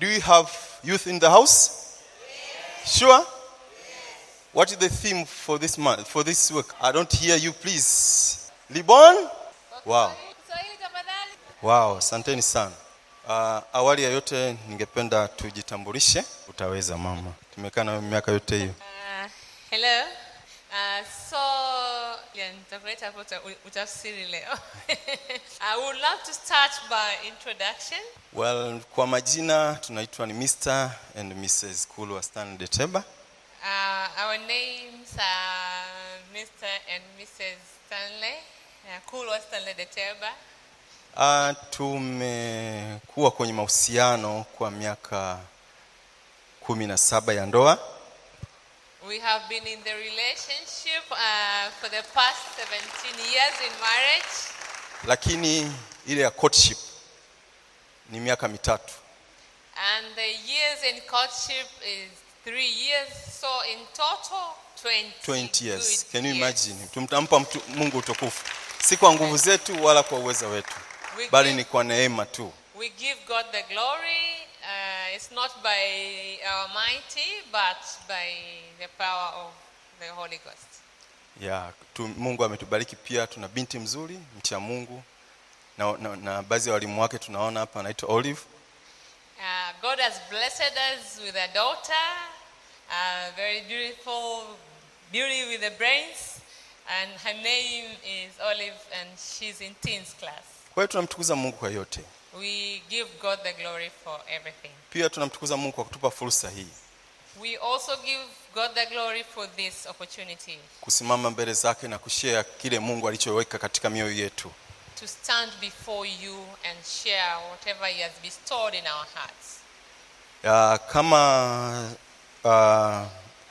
Do you have youth in the house? Sure? What is the theme for this month, for this week? I don't hear you, please. Libon? Wow. Kiswahili tafadhali. Wow, asanteni sana. Uh, awali ya yote ningependa tujitambulishe. Utaweza mama, tumekaa na wewe miaka yote hiyo. Uh, hello. Uh, so yeah, nitakuleta hapo uta- utafsiri leo. I would love to start by introduction. Well, kwa majina tunaitwa ni Mr. and Mrs. Kulwa Stanley Deteba. Uh, our names are Mr. and Mrs. Stanley. Uh, Kulwa Stanley Deteba. Uh, tumekuwa kwenye mahusiano kwa miaka kumi na saba ya ndoa We have been in the relationship uh, for the past 17 years in marriage. lakini ile ya courtship ni miaka mitatu And the years in courtship is three years. So in total, 20, 20 years good can you years. imagine tumtampa mtu, mungu utukufu si kwa nguvu zetu wala kwa uwezo wetu We bali give- ni kwa neema tu We give God the glory. Uh, it's not by our mighty, but by the power of the Holy Ghost. ya tu, mungu ametubariki pia tuna binti mzuri mcha mungu na, na, na baadhi ya walimu wake tunaona hapa anaitwa olive Uh, God has blessed us with a daughter, a very beautiful beauty with the brains, and her name is Olive, and she's in teens class. kwa hiyo tunamtukuza mungu kwa yote We give God the glory for everything. pia tunamtukuza mungu kwa kutupa fursa hii We also give God the glory for this opportunity kusimama mbele zake na kushea kile mungu alichoweka katika mioyo yetu to stand before you and share whatever He has bestowed in our hearts. ya, kama uh,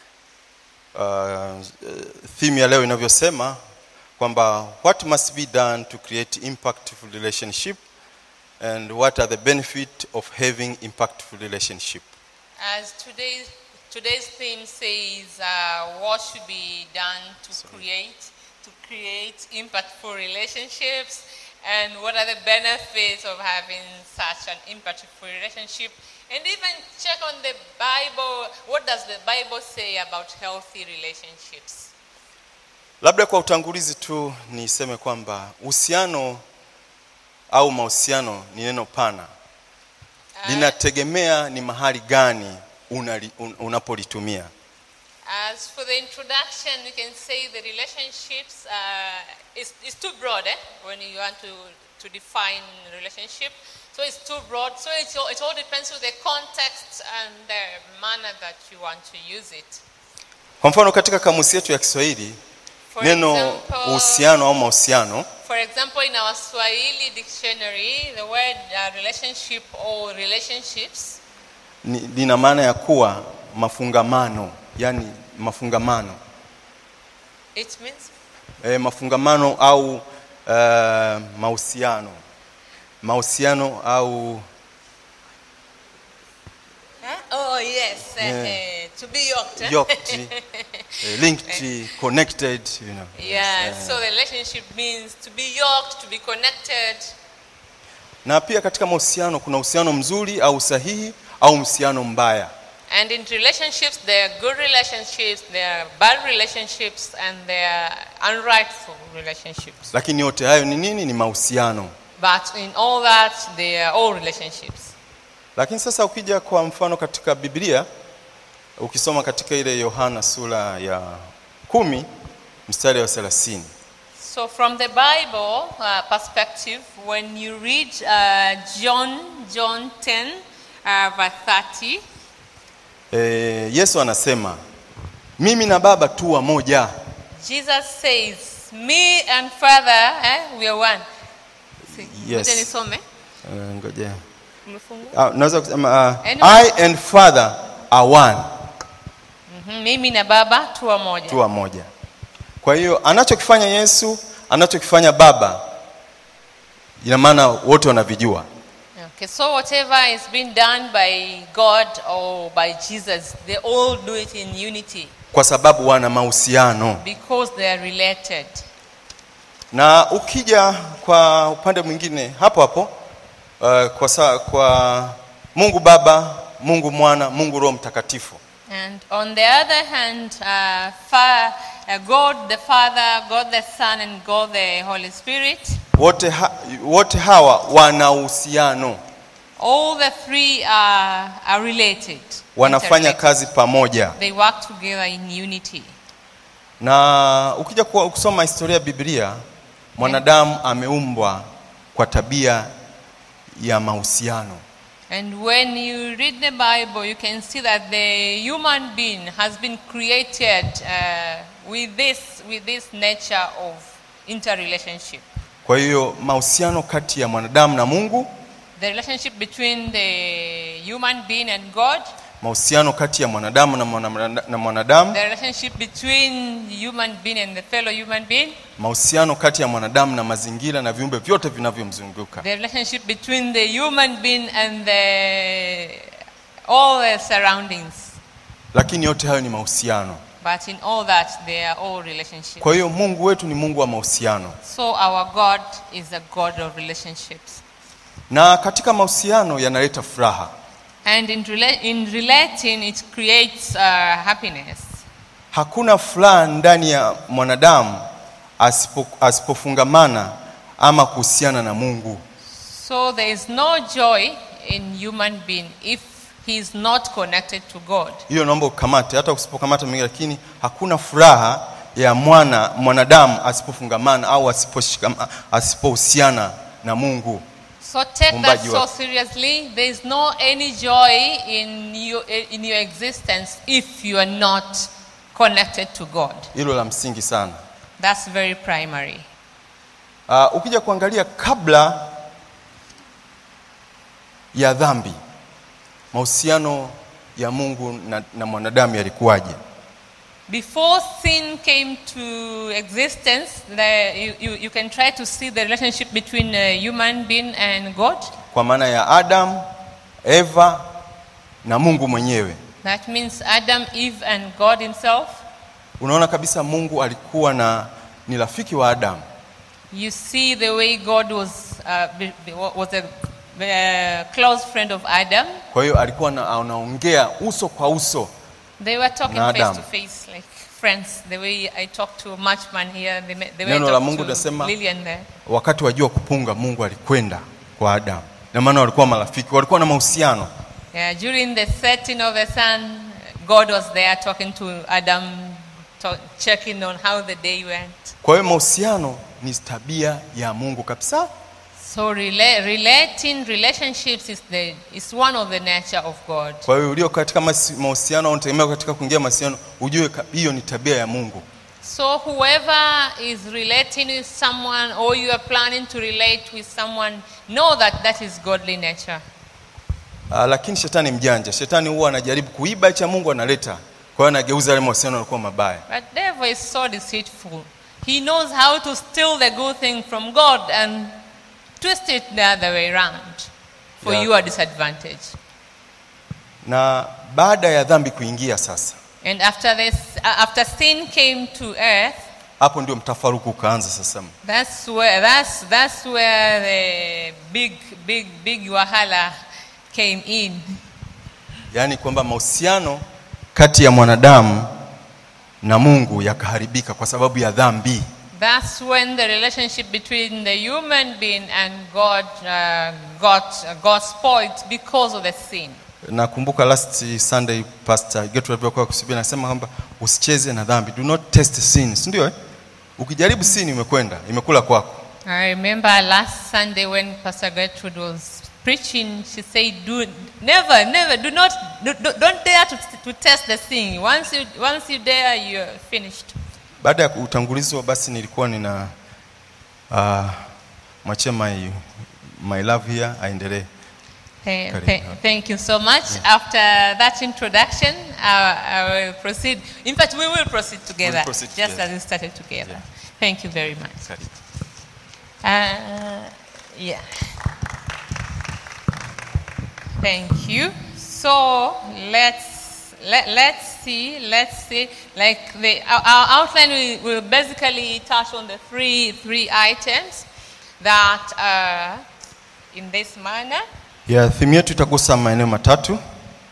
uh, theme ya leo inavyosema kwamba what must be done to create impactful relationship and what are the benefit of having impactful relationship As today's, today's theme says, uh, what should be done to create to create impactful relationships, and what are the benefits of having such an impactful relationship, and even check on the Bible. What does the Bible say about healthy relationships? labda kwa utangulizi tu niseme kwamba uhusiano au mahusiano ni neno pana linategemea ni mahali gani unali- un, unapolitumia As for the introduction, we can say the relationships uh, is, is too broad eh? when you want to, to define relationship. So it's too broad. So it all, it all depends on the context and the manner that you want to use it. kwa mfano katika kamusi yetu ya kiswahili For neno example, uhusiano au mahusiano for example, in our Swahili dictionary, the word uh, relationship or relationships ni- lina maana ya kuwa mafungamano yani mafungamano it means e, mafungamano au uh, mahusiano mahusiano au huh? oh yes, uh, Yeah. uh, to be yoked. eh? yoked eh, linked connected you know Yeah, Yes, eh. so the relationship means to be yoked, to be connected. na pia katika mahusiano kuna uhusiano mzuri au sahihi au uhusiano mbaya And in relationships, there are good relationships, there are bad relationships, and there are unrightful relationships. lakini yote hayo ni nini ni mahusiano But in all that, they are all relationships. lakini sasa ukija kwa mfano katika biblia ukisoma katika ile yohana sura ya kumi mstari wa thelathini So, from the Bible uh, perspective, when you read uh, John, John 10, uh, verse 30, e, yesu anasema mimi na baba tu wamoja Jesus says, Me and Father, eh, we are one. See, Yes. ngoja nisome. Eh, ngoja Umefungua? Ah, naweza kusema uh, Anyone? i and father are one Mhm, Mimi na Baba tu wamoja. tu wamoja kwa hiyo anachokifanya yesu anachokifanya baba ina maana wote wanavijua Okay, so whatever is being done by God or by Jesus, they all do it in unity kwa sababu wana mahusiano because they are related. na ukija kwa upande mwingine hapo hapo uh, kwa, sa, kwa mungu baba mungu mwana mungu roho mtakatifu And on the other hand, uh, fa- uh, God the Father, God the Son, and God the Holy Spirit, wote, ha, wote hawa wana uhusiano all the three are, are related. wanafanya interrelated. kazi pamoja They work together in unity. na ukija kuwa- kusoma historia ya biblia mwanadamu ameumbwa kwa tabia ya mahusiano And when you read the Bible, you can see that the human being has been created uh, with, this, with this nature of interrelationship. kwa hiyo mahusiano kati ya mwanadamu na mungu The relationship between the human being and God, mahusiano kati ya mwanadamu na, mwana, na mwanadamu the relationship between the human being and the fellow human being, mahusiano kati ya mwanadamu na mazingira na viumbe vyote vinavyomzunguka the relationship between the human being and the, all the surroundings. lakini yote hayo ni mahusiano But in all that, they are all relationships. kwa hiyo mungu wetu ni mungu wa mahusiano So our God is a God of relationships. na katika mahusiano yanaleta furaha And in, rela- in relating, it creates uh, happiness. hakuna furaha ndani ya mwanadamu asipo, asipofungamana ama kuhusiana na mungu So there is no joy in human being if he is not connected to God. hiyo naomba ukamate hata usipokamata mengi lakini hakuna furaha ya mwana mwanadamu asipofungamana au asiposhikama- asipohusiana na mungu So take that Muumbaji so wake. seriously. There is no any joy in, you, in your existence if you are not connected to God. hilo la msingi sana That's very primary. uh, ukija kuangalia kabla ya dhambi mahusiano ya mungu na, na mwanadamu yalikuwaje Before sin came to existence, the, you, you, you can try to see the relationship between a human being and God. kwa maana ya adam eva na mungu mwenyewe That means Adam, Eve, and God Himself. unaona kabisa mungu alikuwa na ni rafiki wa adamu You see the way God was, uh, be, be- was a uh, close friend of Adam. kwa hiyo alikuwa na, anaongea uso kwa uso They were talking Na face Adam. to face, like friends. The way I talked to Matchman here, they, they were Neno la talking Mungu to linasema- Lillian there. wakati wa jua kupunga mungu alikwenda kwa adamu na maana walikuwa marafiki walikuwa na mahusiano Yeah, during the setting of the sun, God was there talking to Adam, to, checking on how the day went. kwa hiyo mahusiano ni tabia ya mungu kabisa So rela- relating relationships is, the, is one of the nature of God. kwa hiyo ulio katika masi- mahusiano au unategemea katika kuingia mahusiano ujue ka- hiyo ni tabia ya mungu So whoever is relating with someone or you are planning to relate with someone, know that that is godly nature. uh, lakini shetani mjanja shetani huwa anajaribu kuiba cha mungu analeta kwa hiyo anageuza yale mahusiano yalikuwa mabaya But devil is so deceitful. He knows how to steal the good thing from God and twist it the other way around for Yeah. your disadvantage. na baada ya dhambi kuingia sasa And after this, uh, after sin came to earth, hapo ndio mtafaruku ukaanza sasa that's where that's that's where the big big big wahala came in. yaani kwamba mahusiano kati ya mwanadamu na mungu yakaharibika kwa sababu ya dhambi That's when the relationship between the human being and God uh, got uh, got spoiled because of the sin. nakumbuka last sunday pastor getu alivyokuwa kusubiri anasema kwamba usicheze na dhambi do not test sin si ndio eh? ukijaribu sin imekkwenda imekula kwako I remember last Sunday when Pastor Gertrude was preaching, she said, "Do never, never, do not, do, do, don't dare to, to test the sin. Once you, once you dare, you're finished." baada ya utangulizo basi nilikuwa nina uh, mwachia my, my love here aendelee Th- Karibu. th- thank you so much. After that introduction, I, I will proceed. In fact, we will proceed together, proceed just together. as we started together. Yeah. Thank you very much. Karibu. Uh, yeah. Thank you. So let's let, let's see let's see like the our, our outline will, will basically touch on the three three items that are in this manner. ya thimu yetu itagusa maeneo matatu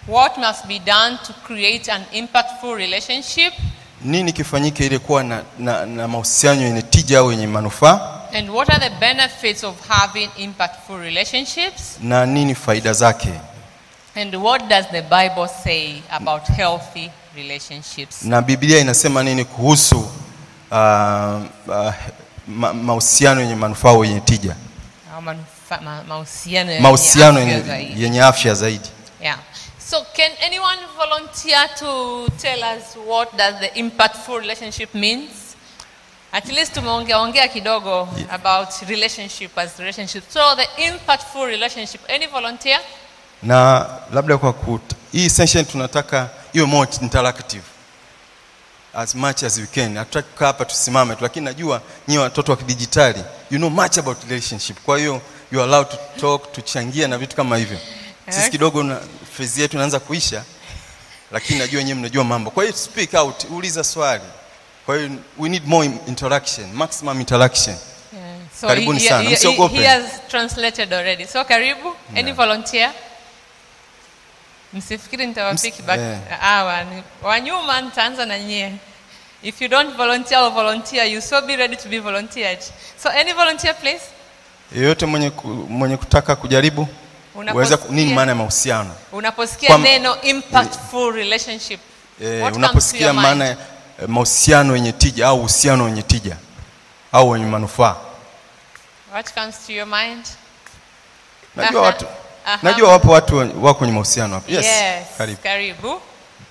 What must be done to create an impactful relationship? nini kifanyike ili kuwa na, na, na mahusiano yenye tija au yenye manufaa And what are the benefits of having impactful relationships? na nini faida zake And what does the Bible say about healthy relationships? na biblia inasema nini kuhusu uh, uh, ma, mahusiano yenye manufaa au yenye tija Au manufa- ma- Mahusiano yenye mahusiano afya yenye, zaidi. yenye afya zaidi Yeah. So can anyone volunteer to tell us what does the impactful relationship means? At least tumeongea ongea kidogo about relationship as relationship. So the impactful relationship. Any volunteer? na labda kwa kut, hii session tunataka iwe more interactive as much as we can hatutaki kukaa hapa tusimame tu lakini najua nyie watoto wa kidijitali you know much about relationship kwa hiyo you are allowed to talk tuchangia na vitu kama hivyo sisi Okay. kidogo na phase yetu inaanza kuisha lakini najua nyewe mnajua mambo kwa hiyo speak out uliza swali kwa hiyo we need more interaction maximum interaction Yeah. So Karibuni he, sana, he, he, msiogope. he has translated already. So karibu. Any Yeah. volunteer? Msifikiri nitawapiki Ms- back. yeah. Ah, wa- wa nyuma nitaanza na nyie. If you don't volunteer or volunteer, you so be ready to be volunteered. So any volunteer please? yeyote mwenye, ku, mwenye kutaka kujaribu uweza ku- nini Unaposikia- maana ya mahusiano Unaposikia Kwa- neno impactful relationship. Eh, what comes to unaposikia your mind? maana ya eh, mahusiano yenye tija au uhusiano wenye tija au wenye manufaa What comes to your mind? najua Aha. watu Aha. najua wapo watu wa- wako kwenye mahusiano hapa yes, Yes. karibu Karibu.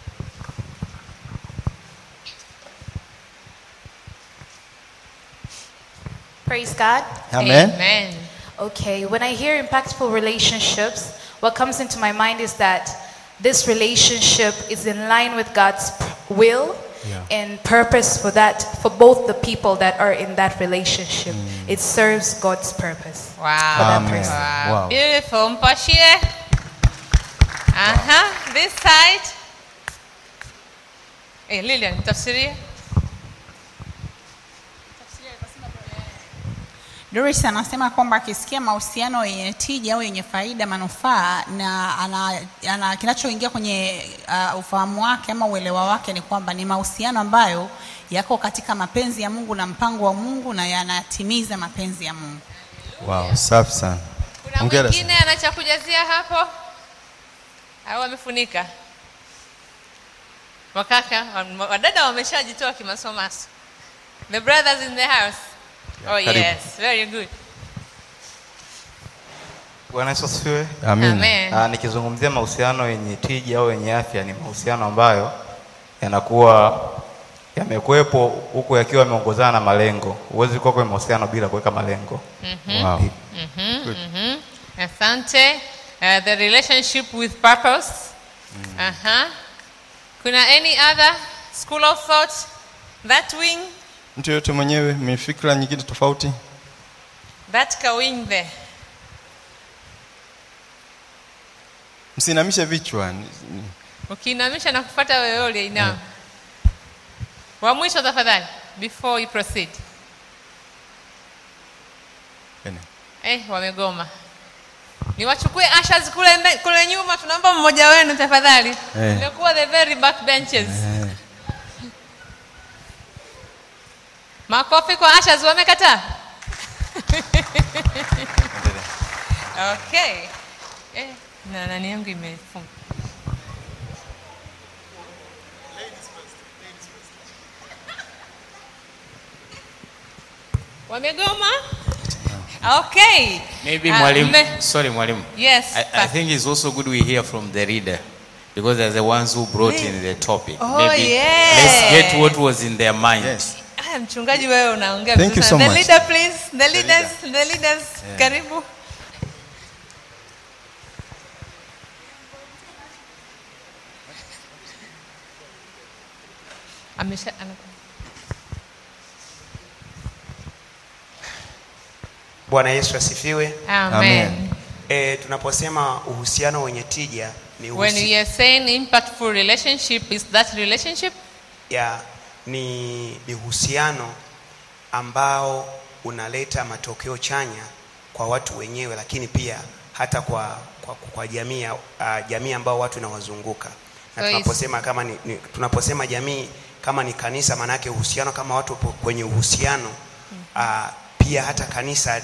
Praise God. amen Amen. Okay, when I hear impactful relationships, what comes into my mind is that this relationship is in line with God's p- will Yeah. and purpose for that for both the people that are in that relationship. It serves God's purpose. Wow. that Amen. person. Wow. Wow. Beautiful. Mpashie. Aha. This side. Eh, Lilian, tafsiria. Doris anasema kwamba akisikia mahusiano yenye tija au yenye faida manufaa na ana, ana kinachoingia kwenye uh, ufahamu wake ama uelewa wake ni kwamba ni mahusiano ambayo yako katika mapenzi ya Mungu na mpango wa Mungu na yanatimiza mapenzi ya Mungu. wow, safi sana Kuna Hongera mwingine ana cha kujazia hapo? Au amefunika? Wakaka, wa- wadada wameshajitoa kimasomaso. The brothers in the house. Oh karibu. yes, very good. Bwana Yesu asifiwe. Amina. Amen. Ah, nikizungumzia mahusiano yenye tija au yenye afya ni mahusiano ambayo yanakuwa yamekuwepo huku yakiwa yameongozana na malengo. Huwezi kuwa kwenye mahusiano bila kuweka malengo. Wow. Mhm. Asante. Uh, the relationship with purpose. Uh-huh. Kuna any other school of thought? That wing? mtu yoyote mwenyewe mwenye fikra nyingine tofauti That ka wing there. msinamishe vichwa Ni- ni- Ukiinamisha na kufuata wewe uliyeinama. Wa mwisho tafadhali before you proceed. ene. Eh, wamegoma. Niwachukue ushers kule mbe, kule nyuma tunaomba mmoja wenu tafadhali. Eh. Nimekuwa the very back benches. Eh, Makofi kwa ushers wamekataa. Okay. Eh, na nani yangu imefunga. Wamegoma? Okay. Maybe Ah, mwalimu, mme- sorry mwalimu. Yes. I, I pa- think it's also good we hear from the reader because they're the ones who brought in the topic. Oh, Maybe yes. let's get what was in their mind. yes. Ah, mchungaji wewe unaongea Thank vizuri you sana. so the much. leader please the leaders the leaders karibu amesha ana- Bwana Yesu asifiwe. amen, Amen. E, tunaposema uhusiano wenye tija ni, when uhusi- we are saying impactful relationship is that relationship ya, ni, ni uhusiano ambao unaleta matokeo chanya kwa watu wenyewe, lakini pia hata kwa, kwa, kwa jamii ya- uh, jamii ambao watu inawazunguka na So it's- tunaposema kama ni, ni, tunaposema jamii kama ni kanisa maana yake uhusiano kama watu wapo kwenye uhusiano uh, pia hata kanisa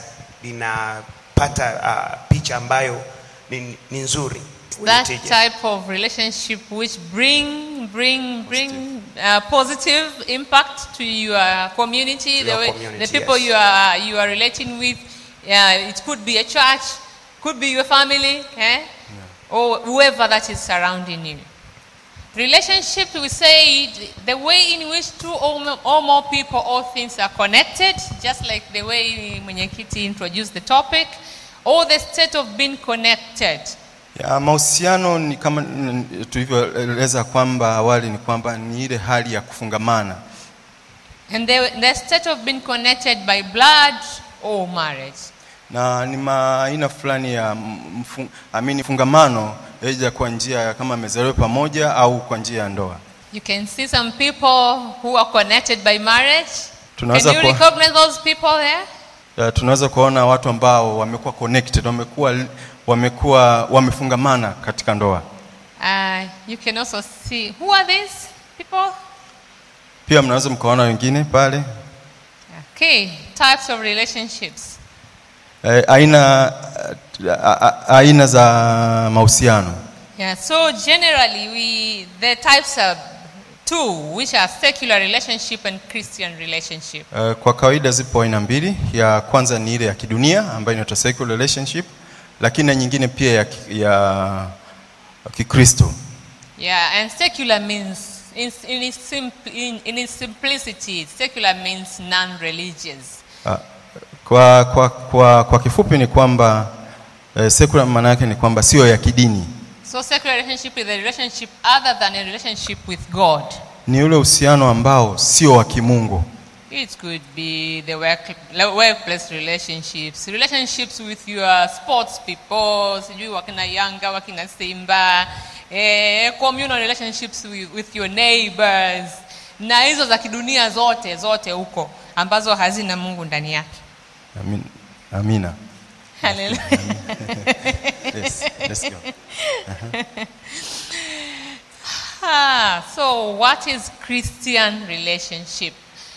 linapata uh, picha ambayo ni, ni nzuri wenye that tija. type of relationship which bring bring bring uh, positive impact to your community To the your way community, the people yes. you are you are relating with yeah it could be a church could be your family eh? or whoever that is surrounding you relationship we say the way in which two or mo- or more people or things are connected just like the way mwenyekiti introduced the topic or the state of being connected Ya, mahusiano ni kama mm, tulivyoeleza kwamba awali ni kwamba ni ile hali ya kufungamana And the, the state of being connected by blood or marriage. na ni maaina fulani ya mfu, amini fungamano aidha kwa njia ya kama amezaliwa pamoja au kwa njia ya ndoa. You can see some people who are connected by marriage. Can Tunaweza you kuwa- recognize those people there? Ya, tunaweza kuona watu ambao wamekuwa connected, wamekuwa wamekuwa wamefungamana katika ndoa. Uh, you can also see who are these people? Pia mnaweza mkaona wengine pale Okay, types of relationships. eh, aina a- a- aina za mahusiano. Yeah, so generally we the types are two, which are secular relationship and Christian relationship. Eh, Kwa kawaida zipo aina mbili. Ya kwanza ni ile ya kidunia ambayo inaitwa secular relationship, lakini na nyingine pia ya, ki- ya Kikristo. Yeah, and secular means, in, in, its, simp- in, in its simplicity, secular means non-religious. Ah, Kwa, kwa, kwa, kwa kifupi ni kwamba eh, secular maana yake ni kwamba sio ya kidini, So secular relationship is a relationship other than a relationship with God. ni ule uhusiano ambao sio wa kimungu. It could be the work, workplace relationships, relationships with your sports people, sijui wakina Yanga, wakina Simba, eh, communal relationships with, with your neighbors, na hizo za kidunia zote zote huko ambazo hazina Mungu ndani yake. Amin, amina. Hallelujah. Yes, let's go. Ah, so what is Christian relationship?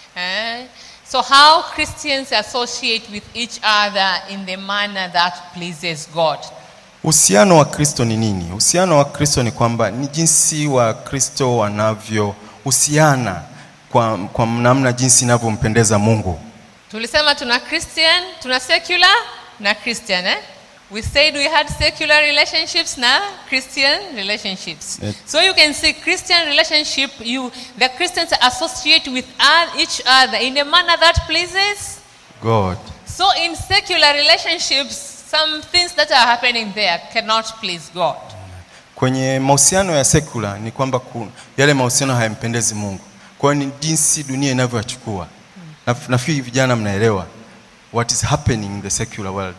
Eh? So how Christians associate with each other in the manner that pleases God. Uhusiano wa Kristo ni nini? Uhusiano wa Kristo ni kwamba ni jinsi wa Kristo wanavyohusiana kwa, kwa namna jinsi inavyompendeza Mungu. Tulisema tuna Christian, tuna secular na Christian eh? We said we had secular relationships na Christian relationships. Yes. So you can see Christian relationship you the Christians associate with oth- each other in a manner that pleases God. So in secular relationships, some things that are happening there cannot please God. Kwenye mahusiano ya sekula ni kwamba ku, yale mahusiano hayampendezi Mungu. Kwa hiyo ni jinsi dunia inavyoyachukua. Na, nafikiri vijana mnaelewa what is happening in the secular world.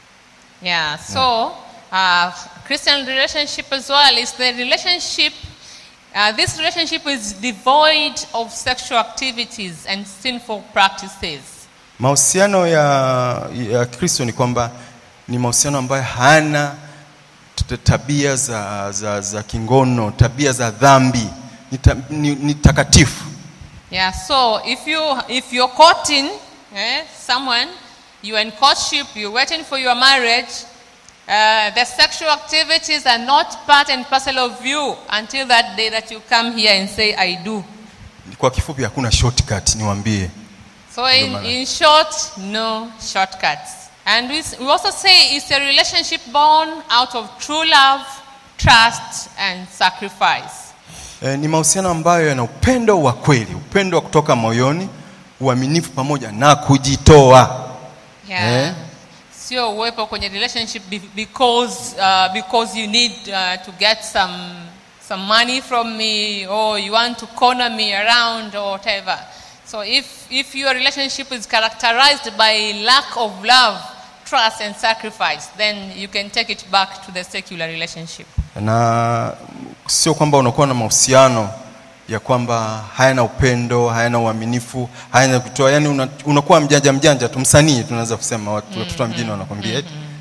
Yeah. So uh, Christian relationship as well is the relationship. Uh, this relationship is devoid of sexual activities and sinful practices. Mahusiano ya, ya Kristo ni kwamba ni mahusiano ambayo hana t- tabia za, za, za kingono, tabia za dhambi, ni, ta, ni, ni takatifu. Yeah. So if you if you're courting eh, someone, you're in courtship, you're waiting for your marriage. Uh, the sexual activities are not part and parcel of you until that day that you come here and say, I do. Kwa kifupi hakuna shortcut, niwaambie. So, in, maana. in short, no shortcuts. And we, s- we also say it's a relationship born out of true love, trust, and sacrifice. E, ni mahusiano ambayo yana upendo wa kweli, upendo wa kutoka moyoni, uaminifu pamoja na kujitoa. Yeah. Eh? Sio uwepo kwenye relationship be- because, uh, because you need uh, to get some, some money from me or you want to corner me around or whatever. So if, if your relationship is characterized by lack of love, trust and sacrifice, then you can take it back to the secular relationship. Na sio kwamba unakuwa na mahusiano ya kwamba hayana upendo, hayana uaminifu, hayana kutoa, yani una, unakuwa mjanja mjanja tu, msanii tunaweza kusema watu watoto wa mjini wanakwambia eti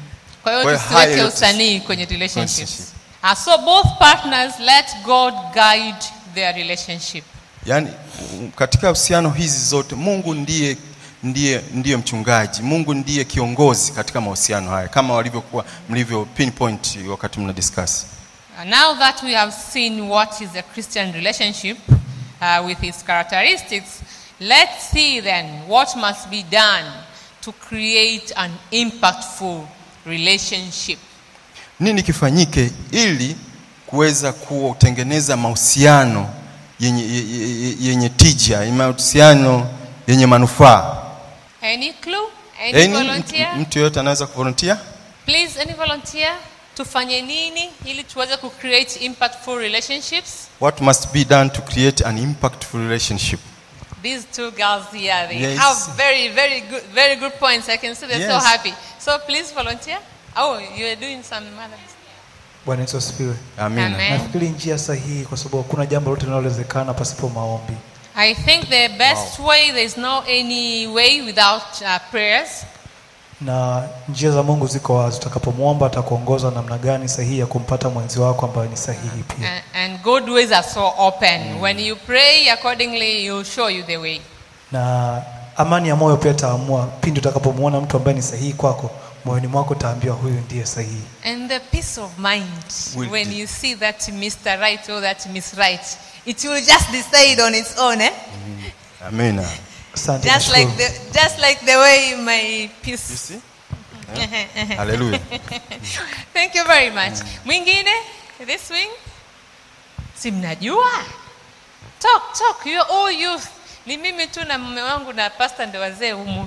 kwa hiyo Kwa hiyo tusiweke haya yote- usanii kwenye relationships Relationship. uh, so both partners let god guide their relationship yaani u- katika uhusiano hizi zote mungu ndiye ndiye ndiye mchungaji mungu ndiye kiongozi katika mahusiano haya kama walivyokuwa mlivyo pinpoint wakati mna discuss Uh, now that we have seen what is a Christian relationship uh, with its characteristics, let's see then what must be done to create an impactful relationship. nini kifanyike ili kuweza kutengeneza mahusiano yenye, ye- ye- yenye tija mahusiano yenye manufaa Any clue? Any Any, volunteer? mtu, mtu yoyote anaweza kuvolunteer Please, any volunteer? Tufanye nini ili tuweze ku create impactful relationships? what must be done to create an impactful relationship These two girls here, they Yes. have very, very good, very good points. I can see they're so Yes. happy. So please volunteer. Oh, you are doing some other. Bwana Yesu asifiwe. amina Amen. Nafikiri njia sahihi, kwa sababu hakuna jambo lote linalowezekana pasipo maombi. I think the best way, there's no any way without uh, prayers. na njia za Mungu ziko wazi. Utakapomwomba atakuongoza namna gani sahihi ya kumpata mwenzi wako ambaye ni sahihi pia. And, and good ways are so open. When you pray accordingly, He'll show you the way. Na amani ya moyo pia itaamua pindi utakapomwona mtu ambaye ni sahihi kwako, moyoni mwako utaambiwa huyu ndiye sahihi. And the peace of mind Will when do. you see that Mr. Right or that Miss Right, it will just decide on its own, eh? amina Asante. Just like nashukuru. the just like the way my You peace. see? haleluya Thank you very much. Mwingine, this wing? Si mnajua? Talk, talk. You are all youth. Ni mimi tu na mume wangu na pastor ndio wazee humu.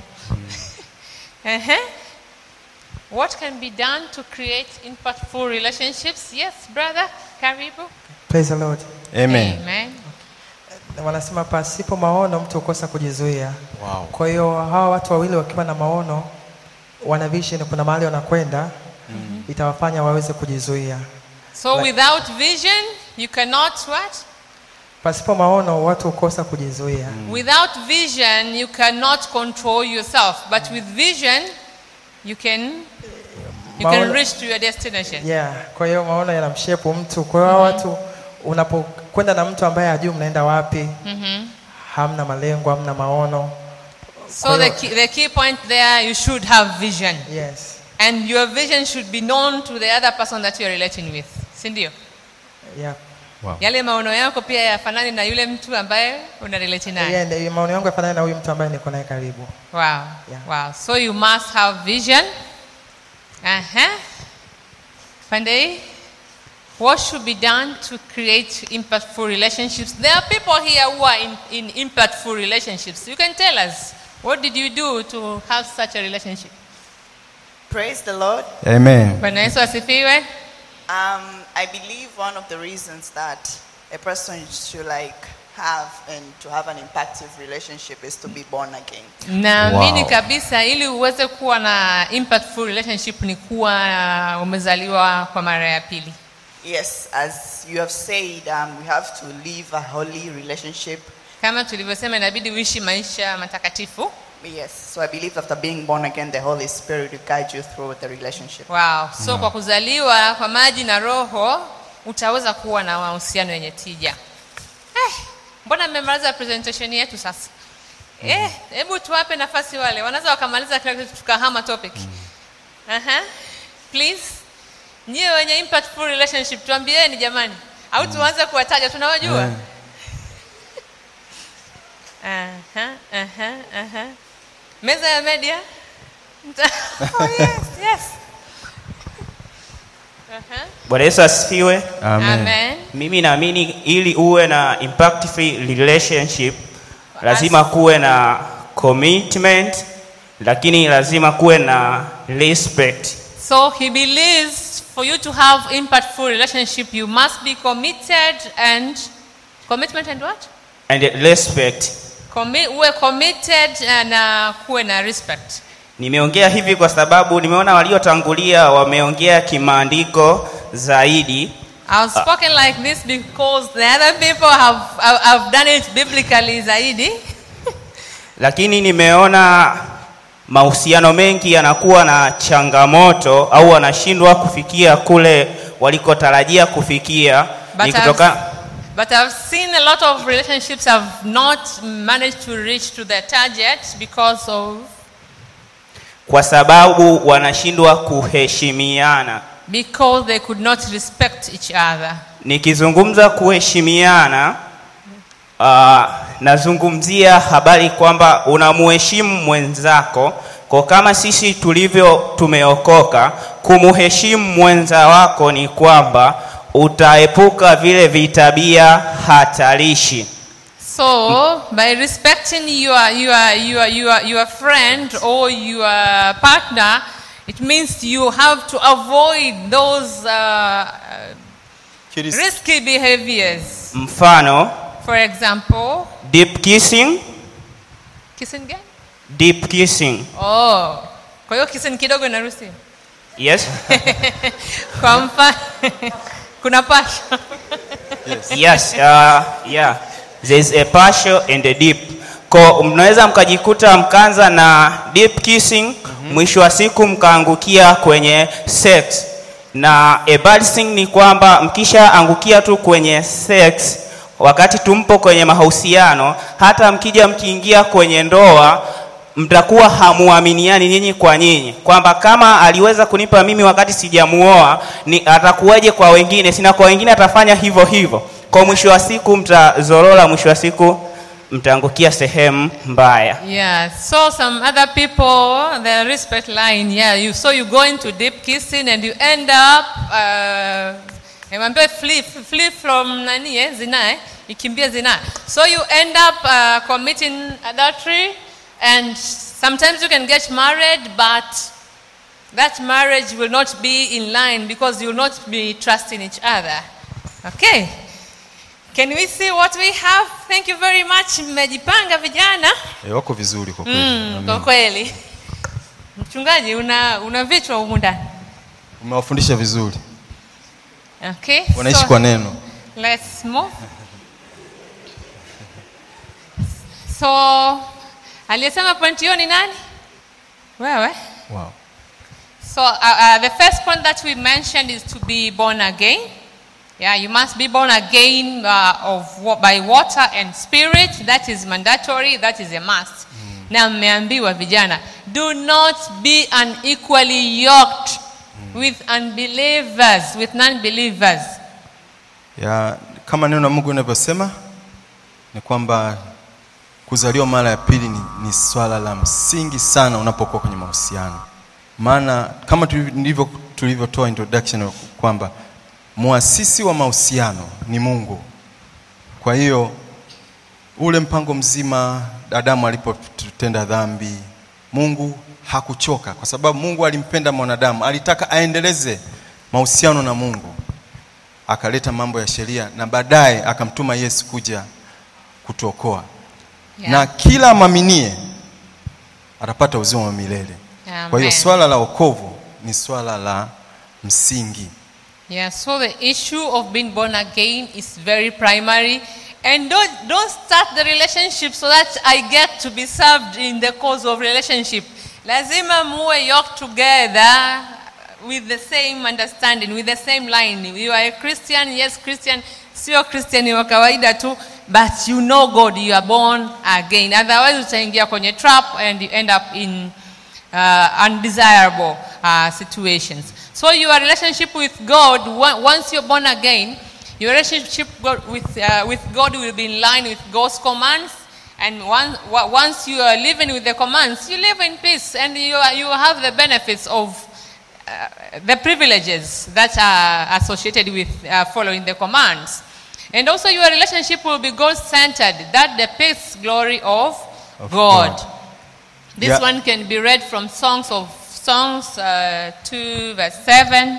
Ehe. What can be done to create impactful relationships? Yes, brother. Karibu. Praise the Lord. amen Amen. Wanasema pasipo maono mtu hukosa kujizuia. wow. Kwa hiyo hawa watu wawili wakiwa na maono, wana vision, kuna mahali wanakwenda, itawafanya waweze kujizuia. So Like- without vision, you cannot what? Pasipo maono watu hukosa kujizuia. Without vision, you cannot control yourself. But with vision, you can you can Maono- reach to your destination. Yeah, kwa hiyo maono yanamshepu mtu. Kwa hiyo hawa watu unapokwenda na mtu ambaye hajui mnaenda wapi, hamna malengo, hamna maono. So the key, the key point there, you should have vision. Yes. And your vision should be known to the other person that you are relating with. Si ndio? Yeah. Yale maono yako pia yafanane na yule mtu ambaye una relate naye. Yeah, ndio maono yangu yafanane na huyu mtu ambaye niko naye karibu. Wow. Yeah. Wow. So you must have vision. Uh-huh. Pandey, what should be done to create impactful relationships? There are people here who are in, in impactful relationships. You can tell us, what did you do to have such a relationship? Praise the Lord. amen Bwana Yesu asifiwe. Um, I believe one of the reasons that a person should like have and to have an impactful relationship is to be born again. naamini Wow. kabisa ili uweze kuwa na impactful relationship ni kuwa umezaliwa kwa mara ya pili Yes, as you have said, um, we have to live a holy relationship. kama tulivyosema inabidi uishi maisha matakatifu Yes, so I believe after being born again, the Holy Spirit will guide you through the relationship. wow. so kwa kuzaliwa kwa maji na roho utaweza kuwa na mahusiano yenye tija eh, mbona mmemaliza presentation yetu sasa Eh, hebu tuwape nafasi wale wanaweza wakamaliza kila kitu tukahama topic Aha. please nyie wenye impactful relationship tuambieni jamani au tuanze kuwataja tunawajua Aha, aha, aha. meza ya media Mta- oh, yes, yes. Aha. Bwana Yesu asifiwe. amen Amen. Mimi naamini ili uwe na impactful relationship lazima kuwe na commitment, lakini lazima kuwe na respect. So he believes for you to have impactful relationship, you must be committed and commitment and what? And respect. Commi uwe committed uh, na kuwe na respect. Nimeongea hivi kwa sababu nimeona waliotangulia wameongea kimaandiko zaidi. I've spoken like this because the other people have, have, have done it biblically zaidi. lakini nimeona mahusiano mengi yanakuwa na changamoto au wanashindwa kufikia kule walikotarajia kufikia But ni I've, kutoka but I've seen a lot of relationships have not managed to reach to their target because of kwa sababu wanashindwa kuheshimiana. because they could not respect each other. Nikizungumza kuheshimiana, uh, nazungumzia habari kwamba unamuheshimu mwenzako kwa kama sisi tulivyo tumeokoka, kumuheshimu mwenza wako ni kwamba utaepuka vile vitabia hatarishi. So, by respecting your, your, your, your, your friend or your partner, it means you have to avoid those uh, risky behaviors. Mfano, For example, deep kissing, kissing again? deep kissing. Oh, kwa hiyo kissing kidogo inaruhusiwa? Yes. Kwa mfano, kuna pasha. yes, uh, yeah. There's a partial and a deep. Ko mnaweza mkajikuta mkaanza na deep kissing, mwisho wa siku mkaangukia kwenye sex. Na a bad thing ni kwamba mkishaangukia tu kwenye sex, wakati tumpo kwenye mahusiano, hata mkija mkiingia kwenye ndoa mtakuwa hamuaminiani nyinyi kwa nyinyi, kwamba kama aliweza kunipa mimi wakati sijamuoa, ni atakuwaje kwa wengine? Sina kwa wengine atafanya hivyo hivyo. Kwa mwisho wa siku mtazorora, mwisho wa siku mtaangukia sehemu mbaya. Yeah, so some other people, the respect line, yeah, you, so you go into deep kissing and you end up, uh, emwambia flee, flee from nani eh, zina eh, ikimbia zina. So you end up uh, committing adultery and sometimes you can get married but that marriage will not be in line because you will not be trusting each other. Okay. Can we see what we have? Thank you very much. Mmejipanga vijana. Eh, wako vizuri kwa kweli Mm, Amen. kwa kweli. Mchungaji una una vichwa humu ndani. umewafundisha vizuri Okay. wanaishi so kwa neno Let's move. So aliyesema point hiyo ni nani? Wewe. wow. So uh, uh, the first point that we mentioned is to be born again. Yeah, you must be born again uh, of wa- by water and spirit. That is mandatory. That is a must. Na mmeambiwa vijana, do not be unequally yoked with unbelievers, with non-believers. ya kama neno la mungu linavyosema ni kwamba kuzaliwa mara ya pili ni, ni swala la msingi sana unapokuwa kwenye mahusiano maana kama tuliv- ndivyo tulivyotoa introduction kwamba muasisi wa mahusiano ni mungu kwa hiyo ule mpango mzima adamu alipotenda dhambi mungu hakuchoka kwa sababu mungu alimpenda mwanadamu alitaka aendeleze mahusiano na mungu akaleta mambo ya sheria na baadaye akamtuma yesu kuja kutuokoa Yeah. na kila amaminie atapata uzima wa milele kwa hiyo Amen. swala la wokovu ni swala la msingi Yeah, so the issue of being born again is very primary. And don't, don't start the relationship so that I get to be served in the cause of relationship. Lazima muwe yoked together with the same understanding, with the same line. You are a Christian, yes, Christian, sio Christian wa kawaida tu, but you know God, you are born again. Otherwise utaingia kwenye trap and you end up in uh, undesirable uh, situations. So your relationship with God, on- once you're born again, your relationship go- with, uh, with God will be in line with God's commands. And once, once you are living with the commands, you live in peace and you, are, you have the benefits of uh, the privileges that are associated with uh, following the commands. And also your relationship will be God-centered. That depicts glory of, Of God. God. This Yeah. one can be read from Songs of Songs uh, 2 verse 7.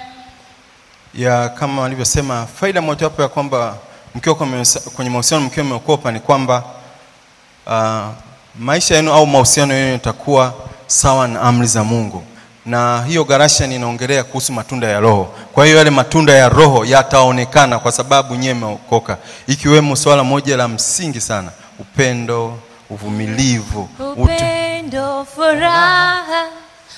ya kama walivyosema faida mojawapo ya kwamba mkiwa kwenye kwenye mahusiano mkiwa mmeokopa ni kwamba uh, maisha yenu au mahusiano yenu yatakuwa sawa na amri za mungu na hiyo garashan inaongelea kuhusu matunda ya roho kwa hiyo yale matunda ya roho yataonekana kwa sababu nyewe mmeokoka ikiwemo swala moja la msingi sana upendo uvumilivu utu, upendo, furaha,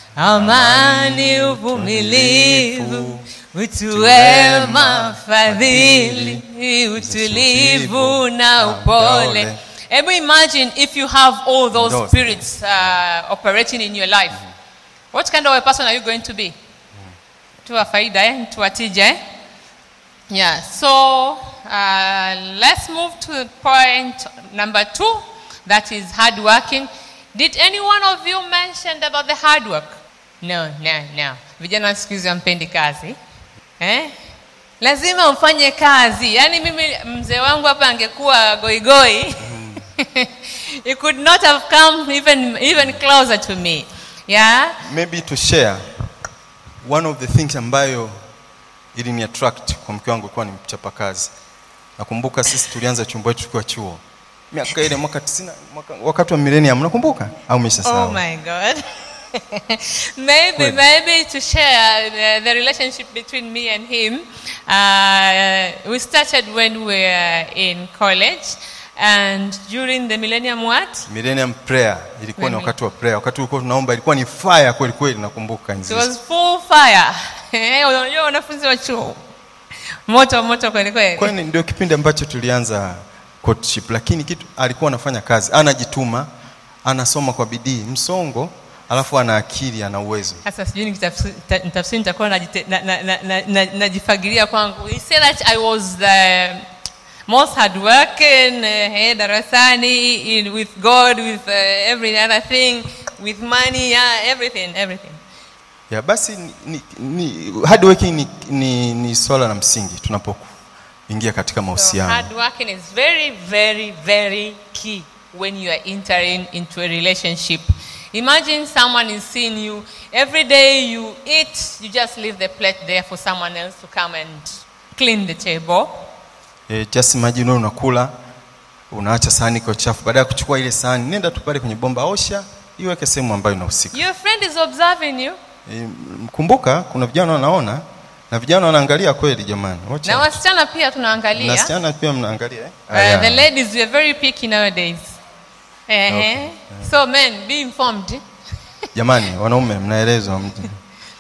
amani, uvumilivu, utu wema, fadhili, utulivu na upole. Ever imagine if you have all those Those spirits uh, operating in your life. What kind of a person are you going to be? Tu wa faida eh? Tu wa tija eh? Yeah, so uh, let's move to point number two, that is hard working. Did any one of you mention about the hard work? No, no, no. Vijana siku hizi hampendi kazi eh? Lazima mfanye kazi. Yaani mimi mzee wangu hapa angekuwa goigoi he could not have come even, even closer to me. Yeah? maybe to share one of the things ambayo ilini attract kwa mke wangu ilikuwa ni mchapakazi nakumbuka sisi tulianza chumba chetu tukiwa chuo miaka ile mwaka 90 mwaka, wakati wa millennium nakumbuka au Oh umeshasahau my God. maybe, Wait. maybe to share the, the relationship between me and him. Uh, we started when we were in college, and during the Millennium what? millennium prayer ilikuwa ni Mimi. wakati wa prayer wakati ulikuwa tunaomba ilikuwa ni fire kweli kweli nakumbuka It enzi was hizo. full fire. Eh, Unajua wanafunzi wa chuo moto moto kweli kweli. kwani ndio kipindi ambacho tulianza courtship lakini kitu alikuwa anafanya kazi anajituma anasoma kwa bidii msongo alafu ana akili ana uwezo Sasa sijui nikitafsiri ta- nitafsiri nitakuwa najite- na- na- na- na- na- najifagiria kwangu. He said that I was the most hardworking uh, eh, darasani in, with God, with uh, every other thing, with money, yeah, everything, everything. ya basi ni, ni, ni, hard working ni, ni, ni swala la msingi tunapoingia katika So mahusiano hard working is very, very, very key when you are entering into a relationship. Imagine someone is seeing you every day you eat, you just leave the plate there for someone else to come and clean the table. e, just imagine wewe unakula unaacha sahani kwa chafu baada ya kuchukua ile sahani nenda tu pale kwenye bomba osha iweke sehemu ambayo inahusika Your friend is observing you. e, mkumbuka kuna vijana wanaona na vijana wanaangalia kweli jamani Watch Na out. wasichana pia tunaangalia. na wasichana pia mnaangalia eh? Uh, Aya. the ladies were very picky nowadays. Uh-huh. So men, be informed. jamani wanaume mnaelezwa mji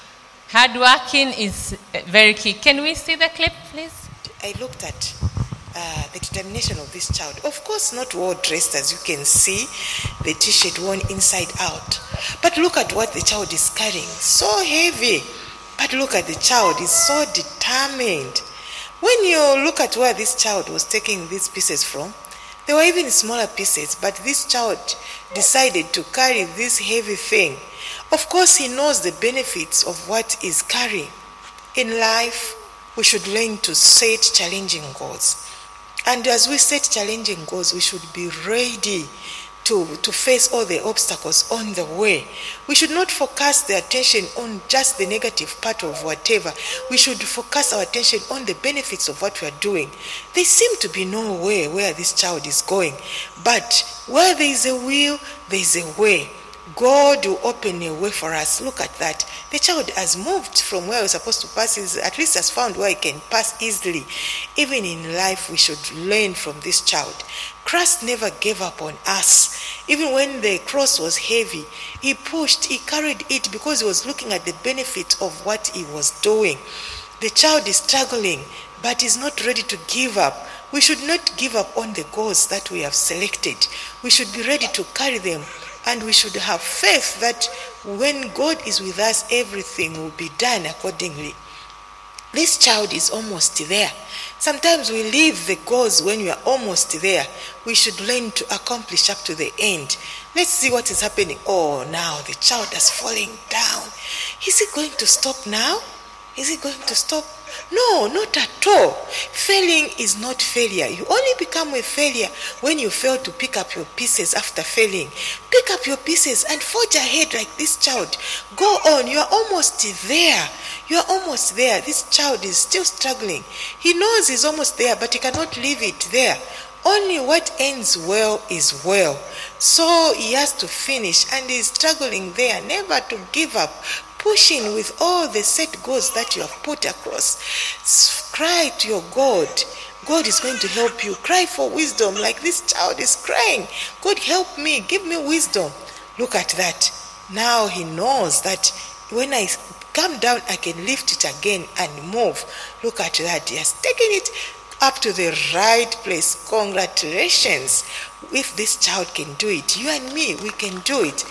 Hard working is uh, very key. Can we see the clip, please? I looked at uh, the determination of this child. Of course, not well dressed as you can see, the t shirt worn inside out. But look at what the child is carrying. So heavy. But look at the child, he's so determined. When you look at where this child was taking these pieces from, they were even smaller pieces, but this child decided to carry this heavy thing. Of course, he knows the benefits of what he's carrying. In life, we should learn to set challenging goals. And as we set challenging goals, we should be ready to, to face all the obstacles on the way. We should not focus the attention on just the negative part of whatever. We should focus our attention on the benefits of what we are doing. There seem to be no way where this child is going, but where there is a will, there is a way. God will open a way for us. Look at that. The child has moved from where he was supposed to pass, He's at least has found where he can pass easily. Even in life, we should learn from this child. Christ never gave up on us. Even when the cross was heavy, he pushed, he carried it because he was looking at the benefit of what he was doing. The child is struggling, but is not ready to give up. We should not give up on the goals that we have selected. We should be ready to carry them and we should have faith that when God is with us, everything will be done accordingly. This child is almost there. Sometimes we leave the goals when we are almost there. We should learn to accomplish up to the end. Let's see what is happening. Oh, now the child is falling down. Is he going to stop now? Is he going to stop? No, not at all. Failing is not failure. You only become a failure when you fail to pick up your pieces after failing. Pick up your pieces and forge ahead like this child. Go on. You are almost there. You are almost there. This child is still struggling. He knows he's almost there, but he cannot leave it there. Only what ends well is well. So he has to finish and he's struggling there, never to give up, pushing with all the set goals that you have put across. S- Cry to your God. God is going to help you. Cry for wisdom like this child is crying. God, help me. Give me wisdom. look at that. Now he knows that when I come down, I can lift it again and move. Look at that. He has taken it up to the right place. Congratulations. If this child can do it, you and me, we can do it.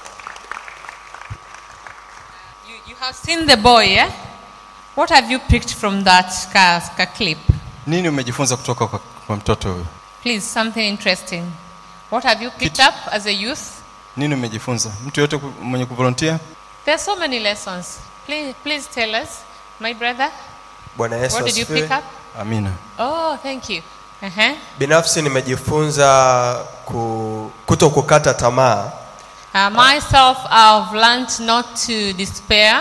You, you have seen the boy, yeah? What have you picked from that ka, ka clip? nini umejifunza kutoka kwa, kwa mtoto huyu Please, something interesting. What have you picked up as a youth? nini umejifunza mtu yote ku- mwenye kuvolontia There are so many lessons. Please, please tell us, my brother. Bwana Yesu What did you asifiwe. pick up? amina Oh, thank you. Uh-huh. Binafsi nimejifunza ku, kuto kukata tamaa Uh, myself, I've learned not to despair.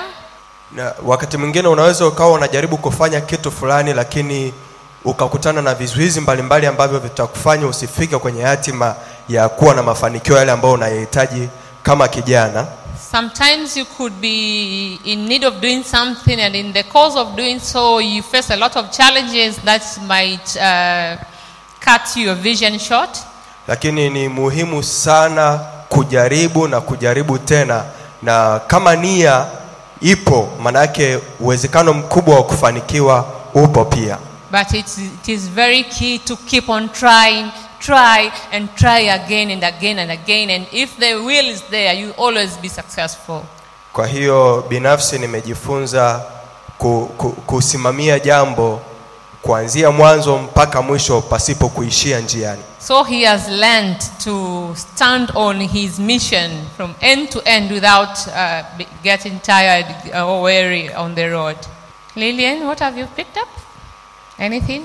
na wakati mwingine unaweza ukawa unajaribu kufanya kitu fulani lakini ukakutana na vizuizi mbalimbali ambavyo vitakufanya usifike kwenye hatima ya kuwa na mafanikio yale ambayo unayahitaji kama kijana Sometimes you could be in need of doing something, and in the course of doing so, you face a lot of challenges that might uh, cut your vision short. lakini ni muhimu sana kujaribu na kujaribu tena na kama nia ipo manake uwezekano mkubwa wa kufanikiwa upo pia But it's, it is very key to keep on trying, try and try again and again and again. And if the will is there, you always be successful. kwa hiyo binafsi nimejifunza ku, ku, kusimamia jambo kuanzia mwanzo mpaka mwisho pasipo kuishia njiani So he has learned to stand on his mission from end to end without uh, be- getting tired or weary on the road. Lillian, what have you picked up? Anything?